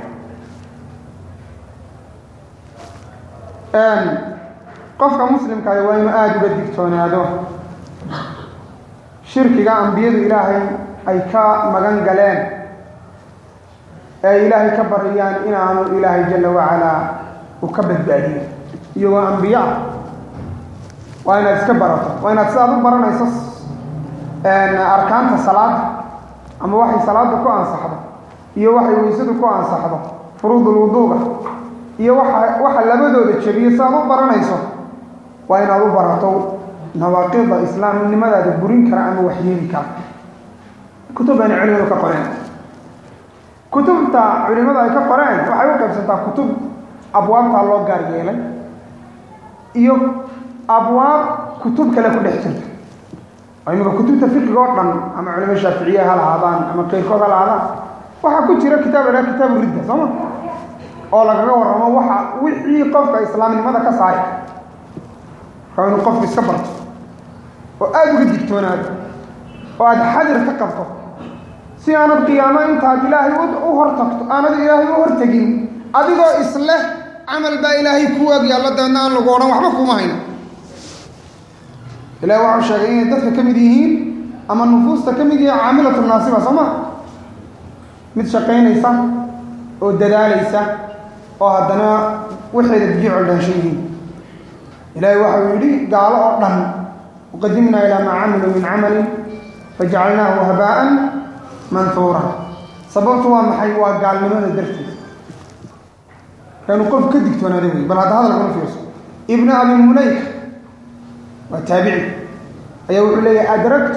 caabudo qofka muslimkaah waa inuu aada uga digtoonaado shirkiga ambiyadu ilaahay ay ka magan galeen ee ilaahay ka bariyaan inaanu ilaahay jalla wacalaa uu ka badbaadiyo iyagoo ambiyo ah waa inaad iska barato waa inaad sidaad u baranayso arkaanta salaada ama waxay salaada ku ansaxdo iyo waxay weysadu ku ansaxdo furuudul wuduuga iyo waxa waxa labadooda jebiyo sidaad u baranayso waa inaad u barato nawaaqida islaamnimadaada burin kara ama waxyeeli kara kutub bayna culimadu ka qoreen kutubta culimadu ay ka qoreen waxay u qaybsantaa kutub abwaabtaa loo gaar yeelay iyo abwaab kutub kale ku dhex jirta oo imika kutubta fiqiga oo dhan ama culimo shaaficiye ha lahaadaan ama keyrkood ha lahaadaan waxaa ku jira kitaab la kitaabu ridda sooma oo lagaga warramo waxa wixii qofka islaamnimada ka saari waa inuu qofku iska barto oo aada uga digtoonaado oo aada xadir ka qabto si aanad qiyaamo intaad ilaahay u hortagto aanad ilaahay u hortegin adigoo isleh camal baa ilaahay ku waag yaallo dabeedna aan lagu odhan waxba kuma hayno ilahi waxau sheegay inay dadka ka mid yihiin ama nufuusta ka mid yihiin caamilatu naasiba soo ma mid shaqaynaysa oo dadaalaysa oo haddana waxeeda biyo coldhaanshan yihiin ilaahay waxau yidhi gaalo oo dhan waqadimnaa ilaa maa camiluu min camalin fajacalnaahu habaa'an manhuura sababtu waa maxay waa gaalnimada darteed kaanu qof ka digtoonaada wey bal hadda hadalkuna fiirso ibnu abi mulayka waa taabici ayaa wuxuu leeyahy adraktu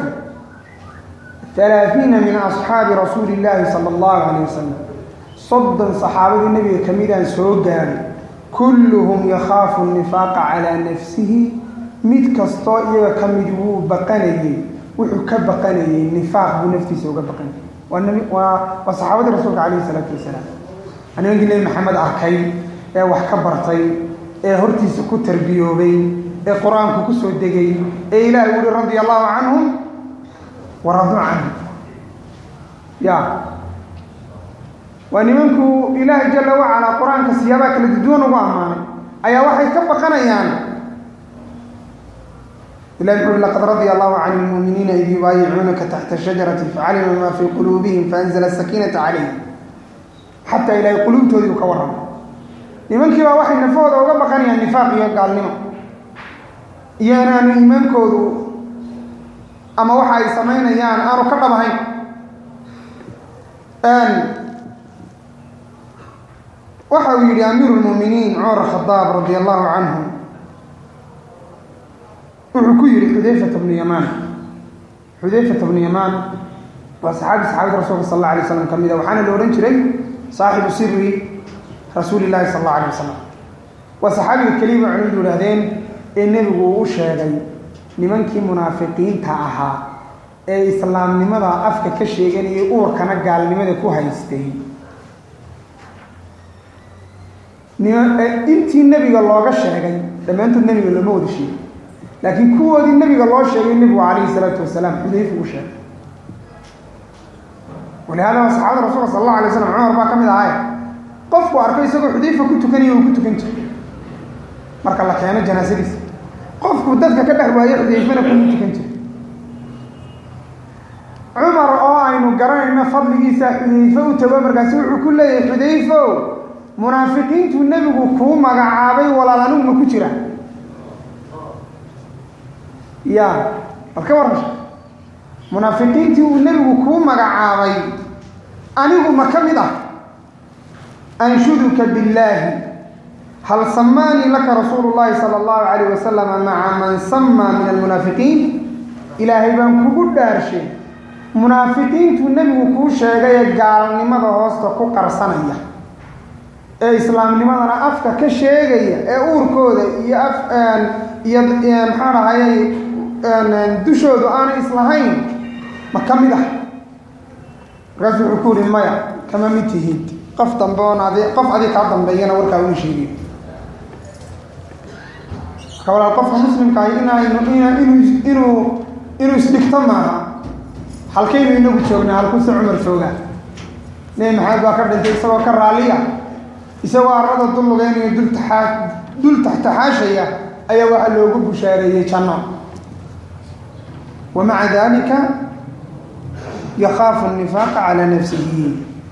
halaaثiina min asxaabi rasuuli illaahi sala allahu calayh wasalam soddon saxaabadii nebiga ka midaan soo gaaray kulluhum yakhaafu nifaaqa calaa nafsihi mid kastoo iyaga ka mid wuu baqanayey wuxuu ka baqanayey nifaaq buu naftiisa uga baqanayay waa nbi waa waa saxaabadii rasuulka calayhi isalaatu wasalaam nimankii nebi maxamed arkay ee wax ka bartay ee hortiisa ku tarbiyoobay ee qur-aanku ku soo degay ee ilaahay uhi radia allahu canhum wa raduu canhum ya waa nimanku ilaahay jalla wacalaa qur-aanka siyaabaha kala duduwan ugu ammaanay ayaa waxay ka baqanayaan ilahi wuxu ui laqad radia allahu can lmuuminiina id yubaayicuunaka taxta shajarati facalima maa fii quluubihim faanzla sakiinata calayhim xataa ilaahay quluubtoodii uu ka warramay nimankii baa waxay nafahooda uga baqanayaan nifaaq iyo gaalnimo iyo inaanu iimaankoodu ama waxa ay samaynayaan aanu ka dhabahayn waxa uu yidhi amiiru lmuuminiin cumar khadaab radia allahu canhu wuxuu ku yidhi xudayfata bnu yamaan xudayfata bnu yamaan waa saxaabi saxaabada rasuulka sal alla alay slam ka mid a waxaana la odhan jiray saaxibu siri rasuuli llahi sal alla alay wasalam waa saxaabiga keliya ba culimadu idhahdeen ee nebigu uu u sheegay nimankii munaafiqiinta ahaa ee islaamnimada afka ka sheeganayay uurkana gaalnimada ku haystay intii nebiga looga sheegay dhammaantood nebiga looma wada sheegay laakiin kuwoodii nebiga loo sheegay nebigu calayhi salaatu wasalaam xudayfa u sheegay walihada waa saxaabada rasuulka sal allahu alay slam cumar baa ka mid ahay qofku arko isagoo xudayfa ku tukanaya uu ku tukan jiray marka la keeno janaasadiisa qofku dadka ka dhex waayo xudayfana kuma tukan jiray cumar oo aynu garanayno fadligiisa xudayfe u tago markaasi wuxuu ku leeyahay xudayfo munaafiqiintuu nebigu kuu magacaabay walaal anigu ma ku jira ya bal ka warrasha munaafiqiintii uu nebigu kuu magacaabay anigu ma ka mid ah anshuduka billaahi hal samaanii laka rasuulu llahi sala allahu calayh wasalama maca man samaa min almunaafiqiin ilaahay baan kugu dhaarshay munaafiqiintuu nebigu kuu sheegay ee gaalnimada hoosta ku qarsanaya ee islaamnimadana afka ka sheegaya ee uurkooda iyo af iyo maxaa dhahayay dushoodu aanay islahayn ma ka mid ah markaasu wuxuu ku yihi maya kama mid tihid qof dambe oon adi qof adig kaa dambeeyana warkaa uu sheegiyo marka walaal qofka muslimkaahi inaynu inuu inuu inuu isdhigto maaha halkaynu inagu joognaa halkuse cumar joogaa nebi maxamed baa ka dhintay isagoo ka raaliya isagoo arrada dul lugeynayo dul taxaa dul taxtaxaashaya ayaa waxaa loogu bushaareeyey janno wa maca dalika yakaafu nifaaqa calaa nafsihi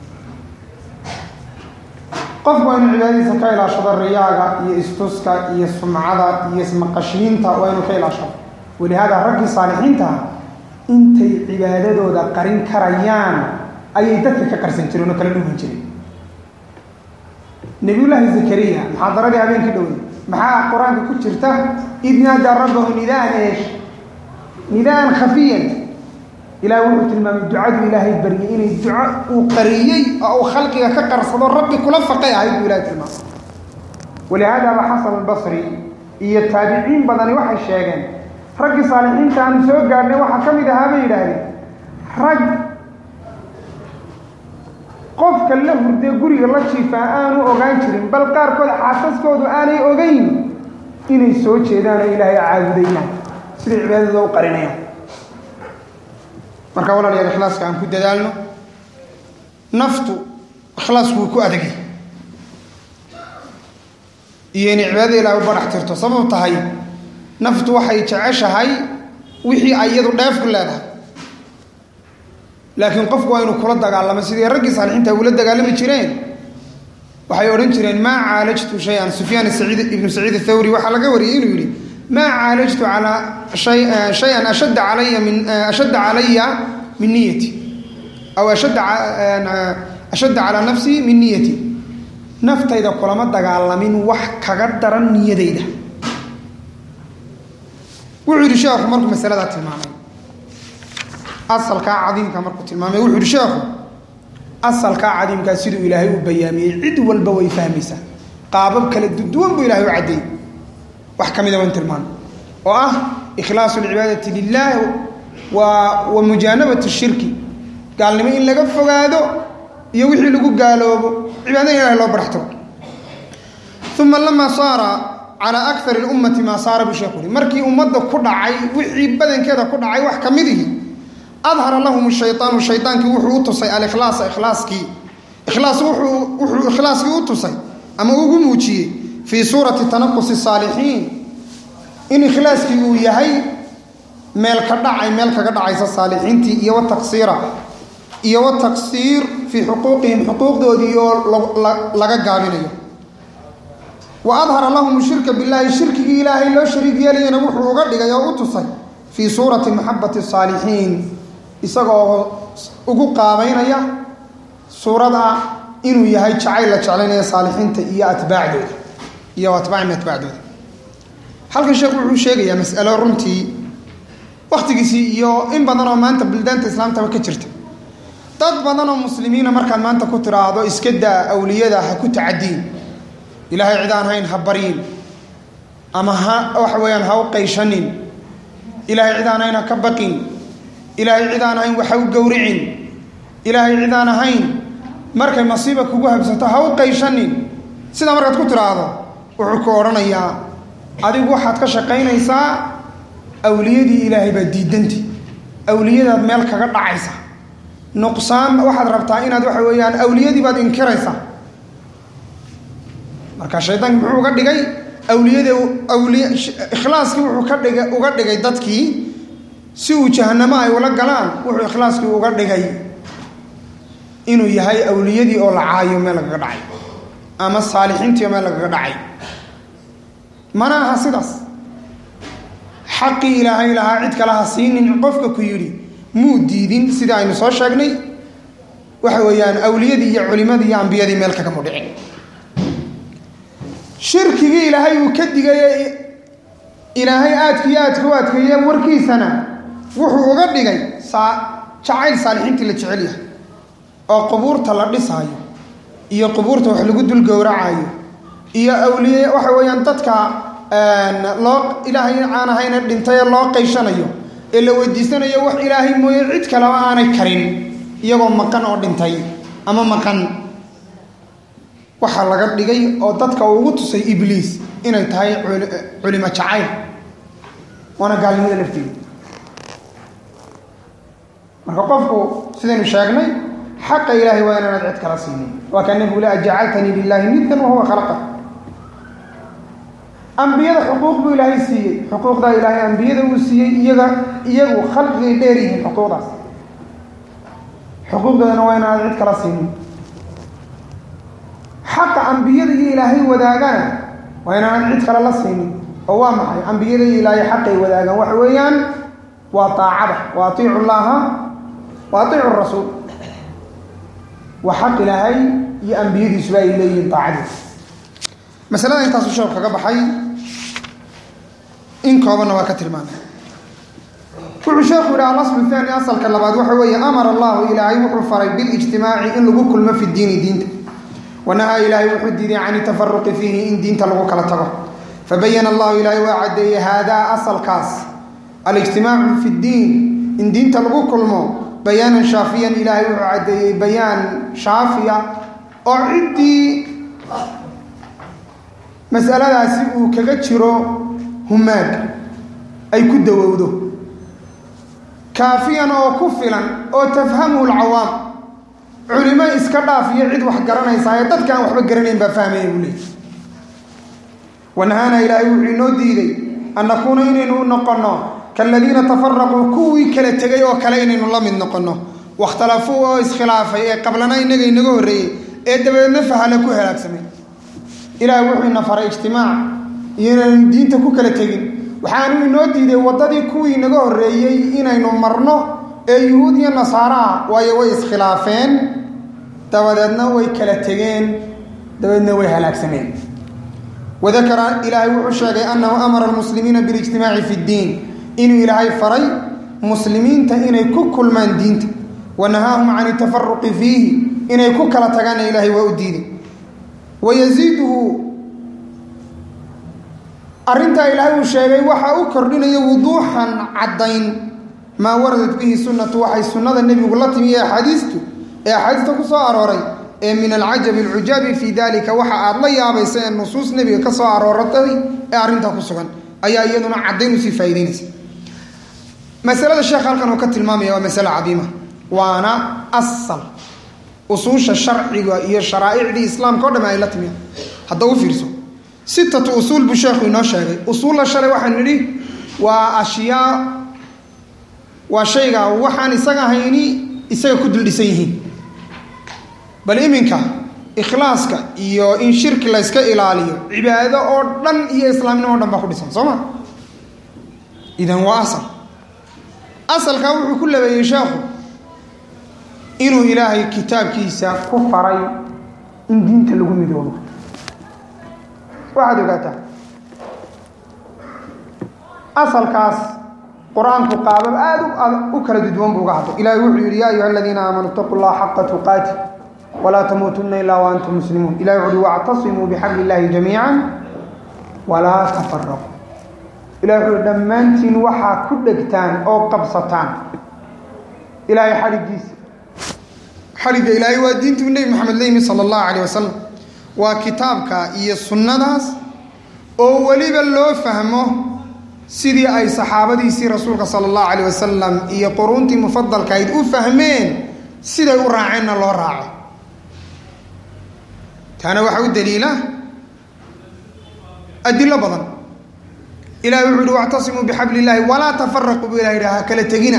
qofku waa inu cibaadadiisa ka ilaashado riyaaga iyo istuska iyo sumcada iyo ismaqashiinta waa inuu ka ilaashado walihaada raggii saalixiinta intay cibaadadooda qarin karayaan ayay dadka ka qarsan jireen oo kala dhuuman jireen nabiyullaahi zakariya muxaadaradii habeenkii dhowey maxaa qur-aanka ku jirta id naadaa rabbahu nidaan eesh nidaan khafiyan ilaah wuxuu tilmaamay ducadu ilaahay baryay inay duco uu qariyey oo uu khalqiga ka qarsado rabbi kula faqay ahayd buu ilahay tilmaamay walihaadaaba xasan albasri iyo taabiciin badani waxay sheegeen raggii saalixiinta aanu soo gaadhnay waxaa ka mid ahaa bay yidhaahdeen rag qofka la hurdee guriga la jiifaa aanu ogaan jirin bal qaarkood xaasaskoodu aanay ogeyn inay soo jeedaan oo ilaahay caabudayaan siday cibaadada u qarinayaan marka walaalayaal ikhlaaska aan ku dadaalno naftu ikhlaasku wuu ku adagay iyo inay cibaadada ilahay u barax tirto sabab tahay naftu waxay jeceshahay wixii ay iyadu dheef ku leedahay laakiin qofku waa inuu kula dagaalamo sidii raggii saalixiinta ula dagaalami jireen waxay odhan jireen maa caalajtu shay-an sufyaan saciid ibnu saciid athawri waxaa laga wariyey inuu yidhi maa caalajtu calaa shay-an ashadda calaya min ashadda calaya min niyati aw ashadda ashadda calaa nafsii min niyati naftayda kulama dagaalamin wax kaga daran niyadayda wuxuu yidhi sheekhu markuu masaladaa tilmaamay asalkaa cadiimka markuu tilmaamay wuxuu yidhi sheekhu asalkaa cadiimkaa siduu ilaahay u bayaamiyey cid walba way fahmaysaa qaabab kala duwan buu ilahay u caddeeyey wax ka mida waan tilmaamay oo ah ikhlaasu alcibaadati lilah wa wa mujaanabatu shirki gaalnimo in laga fogaado iyo wixii lagu gaaloobo cibaadada ilahay loo baraxtiro uma lama saara calaa akar اlummati maa saara buu sheekhu yihi markii ummadda ku dhacay wixii badankeeda ku dhacay wax ka midihi adhara lahum shayطaanu shaydaankii wuxuu u tusay alikhlaasa ikhlaaskii ikhlaas wuxuu wuxuu ikhlaaskii u tusay ama ugu muujiyey fii suurati tanaqusi saalixiin in ikhlaaskii uu yahay meel ka dhacay meel kaga dhacaysa saalixiintii iyo wataqsiira iyo wataqsiir fii xuquuqihim xuquuqdoodii oo laga gaabinayo wa adhara lahum shirka billaahi shirkigii ilaahay loo shariig yeelayana wuxuu uga dhigay oo u tusay fii suurati maxabati saalixiin isagoo ugu qaabaynaya suurada inuu yahay jacayl la jeclaynaya saalixiinta iyo atbaacdooda iyo atbaacim atbaacdooda halkan sheekhu wuxuu sheegayaa mas'alo runtii wakhtigiisii iyo in badan oo maanta buldaanta islaamtaba ka jirta dad badan oo muslimiina markaad maanta ku tiraahdo iska daa awliyada ha ku tacadiin ilaahay cid aan hayn ha baryin ama ha waxa weeyaan ha u qayshanin ilaahay cid aan hayn ha ka baqin ilaahay cid aan ahayn waxa u gowricin ilaahay cid aan ahayn markay masiiba kugu habsato ha u qayshanin sidaa markaad ku tiraahdo wuxuu ku odhanayaa adigu waxaad ka shaqaynaysaa awliyadii ilaahay baad diidanti awliyadaad meel kaga dhacaysa nuqsaan waxaad rabtaa inaad waxa weeyaan awliyadii baad inkiraysaa marka shaydaanki muxuu uga dhigay awliyada awliya ikhlaaskii wuxuu ka dhiga uga dhigay dadkii si uu jahanamo ay ula galaan wuxuu ikhlaaskii uga dhigay inuu yahay awliyadii oo la caayo meel lagaga dhacay ama saalixiintii oo meel lagaga dhacay mana aha sidaas xaqii ilaahay lahaa cid kale ha siinin qofka ku yidhi muu diidin sida aynu soo sheegnay waxa weeyaan awliyadii iyo culimadii iyo ambiyadii meel kagama dhicin shirkigii ilaahay uu ka digay ilaahay aadkiiyo aadka u adkeeye warkiisana wuxuu uga dhigay jacayl saalixiintii la jecel yahay oo qubuurta la dhisaayo iyo qubuurta wax lagu dul gowracayo iyo awliye waxa weeyaan dadka loo ilaahay aan ahayna dhintay ee loo qayshanayo ee la weydiisanayo wax ilaahay mooye cid kaleba aanay karin iyagoo maqan oo dhintay ama maqan waxaa laga dhigay oo dadka ugu tusay ibliis inay tahay culimo jacayl waana gaalnimada lafteeda marka qofku sidaynu sheegnay xaqa ilaahay waa inaanad cid kala siinin waa kaa nebigu le ajacaltanii lilaahi nidan wahuwa khalaqa ambiyada xuquuq buu ilaahay siiyey xuquuqdaa ilaahay ambiyada uu siiyey iyaga iyagu khalqigay dheer yihiin xuquuqdaas xuquuqdoodana waa inaanad cid kala siinin xaqa ambiyada iyo ilaahay wadaagana waa inaanad cid kale la siinin oo waa maxay ambiyada iyo ilaahay xaqay wadaagaan waxa weeyaan waa taacada wa atiicu llaha wa atiicu rasuul waa xaq ilaahay iyo ambiyadiisuba ay leeyihiin taacadiisa masalada intaasu sheekh kaga baxay in koobanna waa ka tilmaamay wuxuu sheekhu yidhi alaslu thani asalka labaad waxa weeye amara allahu ilaahay wuxuu faray bilijtimaaci in lagu kulmo fi diini diinta wanahaa ilaahay wuxuu diiday can tafaruqi fiihi in diinta lagu kala tago fabayana allahu ilaahay waa caddeeyey haadaa asalkaas alijtimaacu fi ddiin in diinta lagu kulmo bayaanan shaafiyan ilaahay wuxuu caddeeyey bayaan shaafiya oo ciddii masaladaasi uu kaga jiro humaag ay ku dawowdo kaafiyan oo ku filan oo tafhamuhu lcawaam culimo iska dhaaf iyo cid wax garanaysaa ee dadkaan waxba garanayn baa fahmaya buu leeyay wanahaana ilaahay wuxuu inoo diiday an nakuuna inaynu u noqonno kaaladiina tafaraquu kuwii kala tegay oo kale inaynu la mid noqonno wakhtalafuu oo iskhilaafay ee qablana inaga inaga horreeyey ee dabadeedna fahale ku halaagsamay ilaahay wuxuu ina faray ijtimaac iyo inaynu diinta ku kala tegin waxaanu inoo diiday waddadii kuwii inaga horreeyey inaynu marno ee yuhuud iyo nasaara ah waayo way iskhilaafeen dabadeedna way kala tegeen dabadeedna way halaagsameen wadakara ilaahay wuxuu sheegay annahu amara almuslimiina bilijtimaaci fi ddiin inuu ilaahay faray muslimiinta inay ku kulmaan diinta wa nahaahum can itafaruqi fiihi inay ku kala tagaanna ilaahay waa u diiday wayasiiduhu arrintaa ilaahay uu sheegay waxaa u kordhinaya wuduuxan caddayn maa waradat bihi sunnatu waxay sunnada nebigu la timi ee axaadiistu ee axaadiista ku soo arooray ee min alcajabi alcujaabi fii dalika waxa aad la yaabaysa ee nusuus nebiga ka soo arooratay ee arrintaa ku sugan ayaa iyaduna caddayn usii faa'idaynaysa masalada sheekh halkan uu ka tilmaamaya waa masale cadiima waana asal usuusha sharciga iyo sharaa'icdii islaamka o dham ay la timi hadda u fiirso sitatu usuul buu sheekhu inoo sheegay usuulla shalay waxaan nidhi waa ashyaa waa shayga waxaan isaga hayni isaga ku duldhisan yihiin bal iminka ikhlaaska iyo in shirki layska ilaaliyo cibaado oo dhan iyo islaamnimo o dhan baa ku dhisan soo ma idan waa asal asalkaa wuxuu ku labeeyey sheekhu inuu ilaahay kitaabkiisa ku faray in diinta lagu midoobo waxaad ogaataa asalkaas qur-aanku qaabab aada u kala dudwan buu uga hadlo ilahay wuxuu yidhi yaa ayuha aladiina aamanuu itaquu llaha xaqa tuqaati walaa tamuutunna ilaa wa antum muslimuun ilahi wuxu uhi wactasimuu bixabli illaahi jamiica walaa tafaraquu ilahi wuxu uhi dhammaantiin waxaa ku dhegtaan oo qabsataan ilaahay xadhigiisa xadhigga ilaahay waa diintuu nebi maxamed la yimi sala allahu calayh wasalam waa kitaabka iyo sunnadaas oo weliba loo fahmo sidii ay saxaabadiisii rasuulka sala allahu calayh wasalam iyo quruuntii mufadalkahayd u fahmeen siday u raaceenna loo raaco taana waxaa u daliila adilo badan ilahi wuxuu uhi wactasimuu bixabli illaahi walaa tafaraquu bu ilah yidhi ha kala tegina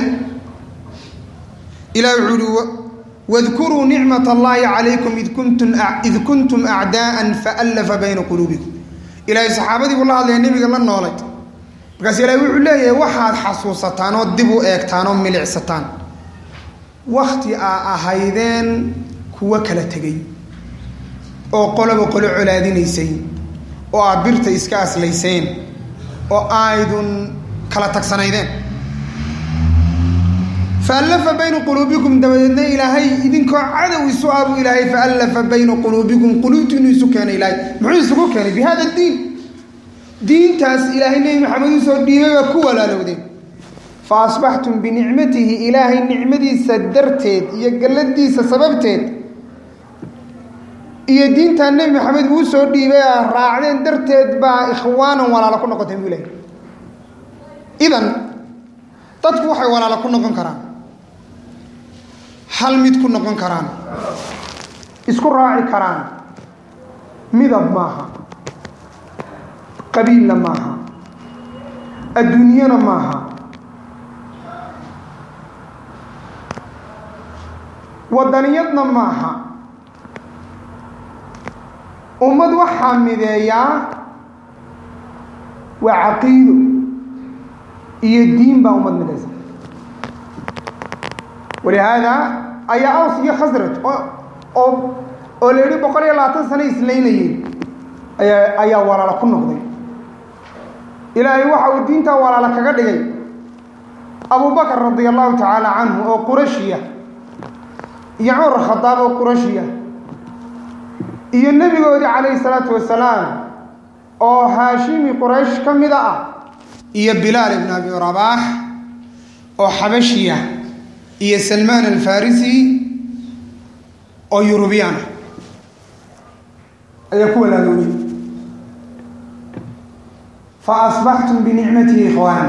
ilahi wuxuu uhi wadkuruu nicmat allahi calaykum id kuntum id kuntum acdaa'an faallafa bayna quluubikum ilaahay saxaabadii buu la hadlaya nebiga la noolay markaas ilaahay wuxuu leeyahay waxaad xasuusataan oo dib u eegtaan oo milicsataan wakti aa ahaydeen kuwo kala tegay oo qoloba qolo colaadinaysay oo aad birta iska aslayseen oo aydun kala tagsanaydeen faallafa bayna quluubikum dabadeedna ilaahay idinkoo cadow isu ah buu ilaahay faallafa bayna quluubikum quluubtiinu isu keenay ilaahay muxuu isugu keenay bi hada diin diintaas ilaahay nebi maxamed usoo dhiibay baa ku walaalowdeen fa asbaxtum binicmatihi ilaahay nicmadiisa darteed iyo galladiisa sababteed iyo diintaa nebi maxamed uu soo dhiibay a raacdeen darteed baa ikhwaanan walaalo ku noqoteen buu ilahay idan dadku waxay walaalo ku noqon karaan hal mid ku noqon karaan isku raaci karaan midab maaha qabiilna maaha adduunyana maaha wadaniyadna maaha ummad waxaa mideeyaa waa caqiido iyo diin baa ummad midaysa walihaada ayaa aws iyo khasraj oo oo la yihi boqol iyo labaatan sano islaynayeen ayaa ayaa walaalo ku noqday ilaahay waxa uu diintaa walaalo kaga dhigay abubakar radia allahu tacaala canhu oo qurashiya iyo cumar khadaab oo qurashiya iyo nebigoodii calayhi salaatu wasalaam oo haashimi quraysh ka mida ah iyo bilaal ibn abi rabaax oo xabashiya iyo salmaan alfarisi oo yurubiyaana ayaa ku walaaloobay fa asbaxtum binicmatihi ikhwaana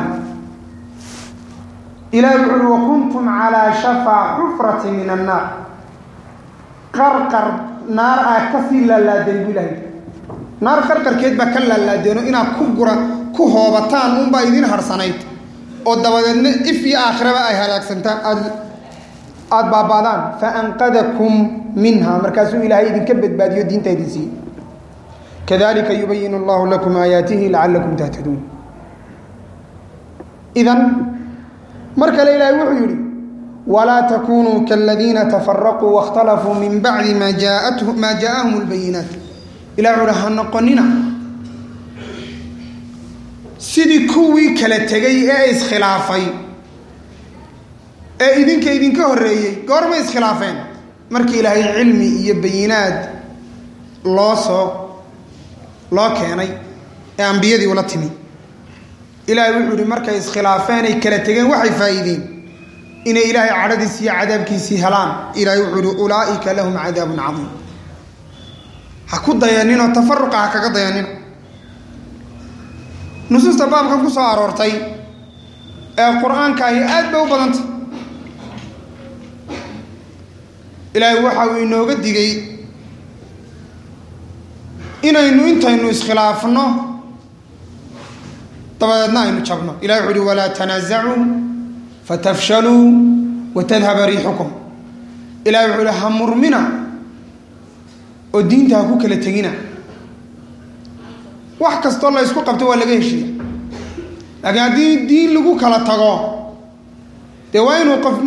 ilahi wuxu uhi wakuntum calaa shafaa xufrati min annaar qarqar naar aad kasii laalaadeen bu ilahay naar qarqarkeed baa ka laalaadeeno inaad ku gura ku hoobataan unbaa idin harsanayd oo dabadeedna if iyo aakhiraba ay halaagsantaan aad aada baaba'daan fa anqadakum minha markaasuu ilaahay idinka badbaadiyo diinta idin siiyey kadalika yubayin allahu lakum aayaatihi lacalakum tahtaduun idan mar kale ilaahay wuxuu yidhi walaa takunuu kaladiina tafaraquu waاkhtalafuu min bacdi ma maa jaaءahum اlbayinaat ilah wuxu uhi ha noqonina sidii kuwii kala tegay ee iskhilaafay ee idinka idinka horreeyey goormay iskhilaafeen markii ilaahay cilmi iyo bayinaad loo soo loo keenay ee ambiyadii ula timi ilaahay wuxuu ihi markay iskhilaafeen ay kala tegeen waxay faa'iideen inay ilaahay cadhadiisi iyo cadaabkiisii helaan ilaahay wuxuu ihi ulaa'ika lahum cadaabun cadiim ha ku dayaninoo tafaruqa ha kaga dayanino nusuusta baabkan ku soo aroortay ee qur-aanka ahi aad bay u badanta ilaahay waxa uu inooga digay inaynu intaynu iskhilaafno dabadeedna aynu jabno ilahi wuxu uhi walaa tanaasacuu fatafshaluu watadhaba riixukum ilahi wuxuu uhi ha murmina oo diinta ha ku kala tegina wax kastoo la ysku qabto waa laga heshiiya laakiin haddii diin lagu kala tago dee waa inuu qof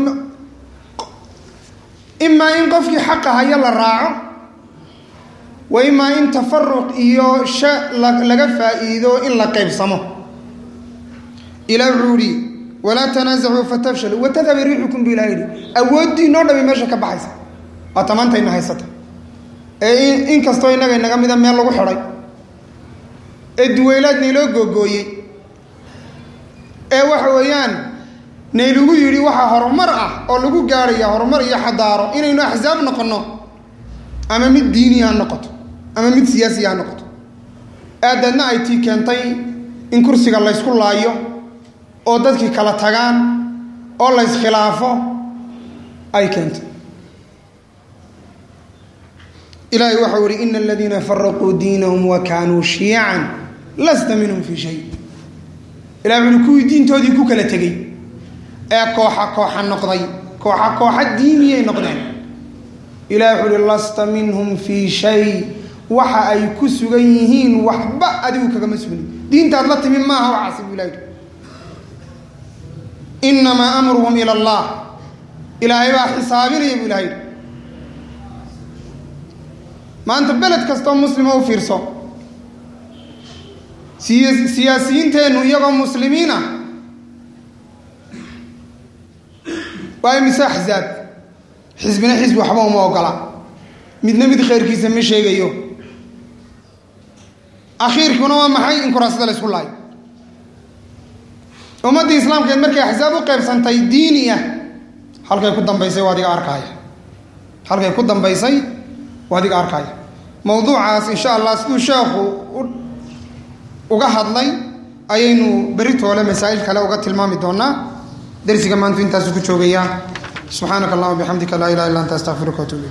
imaa in qofkii xaqa haya la raaco wa imaa in tafaruq iyo sha laga faa'iido in la qaybsamo ilah wuxuu yihi walaa tanaasacuu fatafshaluu watadhaba riixukum bu ilah yihi awooddiinoo dhami meesha ka baxaysa waa tamaantayna haysata ee in kastoo innaga inaga mida meel lagu xidhay ee duweylaad nayloo googooyey ee waxa weeyaan naylagu yidhi waxaa horumar ah oo lagu gaarhaya horumar iyo xadaaro inaynu axsaab noqonno ama mid diiniya ha noqoto ama mid siyaasiya ha noqoto aadeedna ay tii keentay in kursiga laysku laayo oo dadkii kala tagaan oo la yskhilaafo ay keentay ilaahay waxau ihi ina aladiina faraquu diinahum wa kaanuu shiyacan lasta minhum fii shay ilahi wuxu uhi kuwii diintoodii ku kala tegey ee kooxa kooxa noqday kooxa kooxa diiniyay noqdeen ilahi wuxu uhi lasta minhum fii shay waxa ay ku sugan yihiin waxba adigu kagama sugnin diintaad la timi maaha waxaasi buu ilahi inamaa amruhum ila allah ilaahay baa xisaabinaya buu ilahay maanta beled kastoo muslima u fiirso siya siyaasiyiinteennu iyagoo muslimiin ah waa imise axzaab xisbina xisbi waxba uma ogola midna mid khayrkiisa ma sheegayo akhiirkuna waa maxay in kuraasada la isku laayo ummaddii islaamkeed markay axsaab u qaybsantay diini ah halkay ku dambaysay waa adiga arkaaya halkay ku dambaysay waa adiga arkaaya mawduucaas insha allah siduu sheekhu uga hadlay ayaynu beritoole masaa'il kale uga tilmaami doonaa darsiga maantu intaasu ku joogayaa subxaanaka allahuma bixamdika laa ilaha illa anta astaqfiruka watuub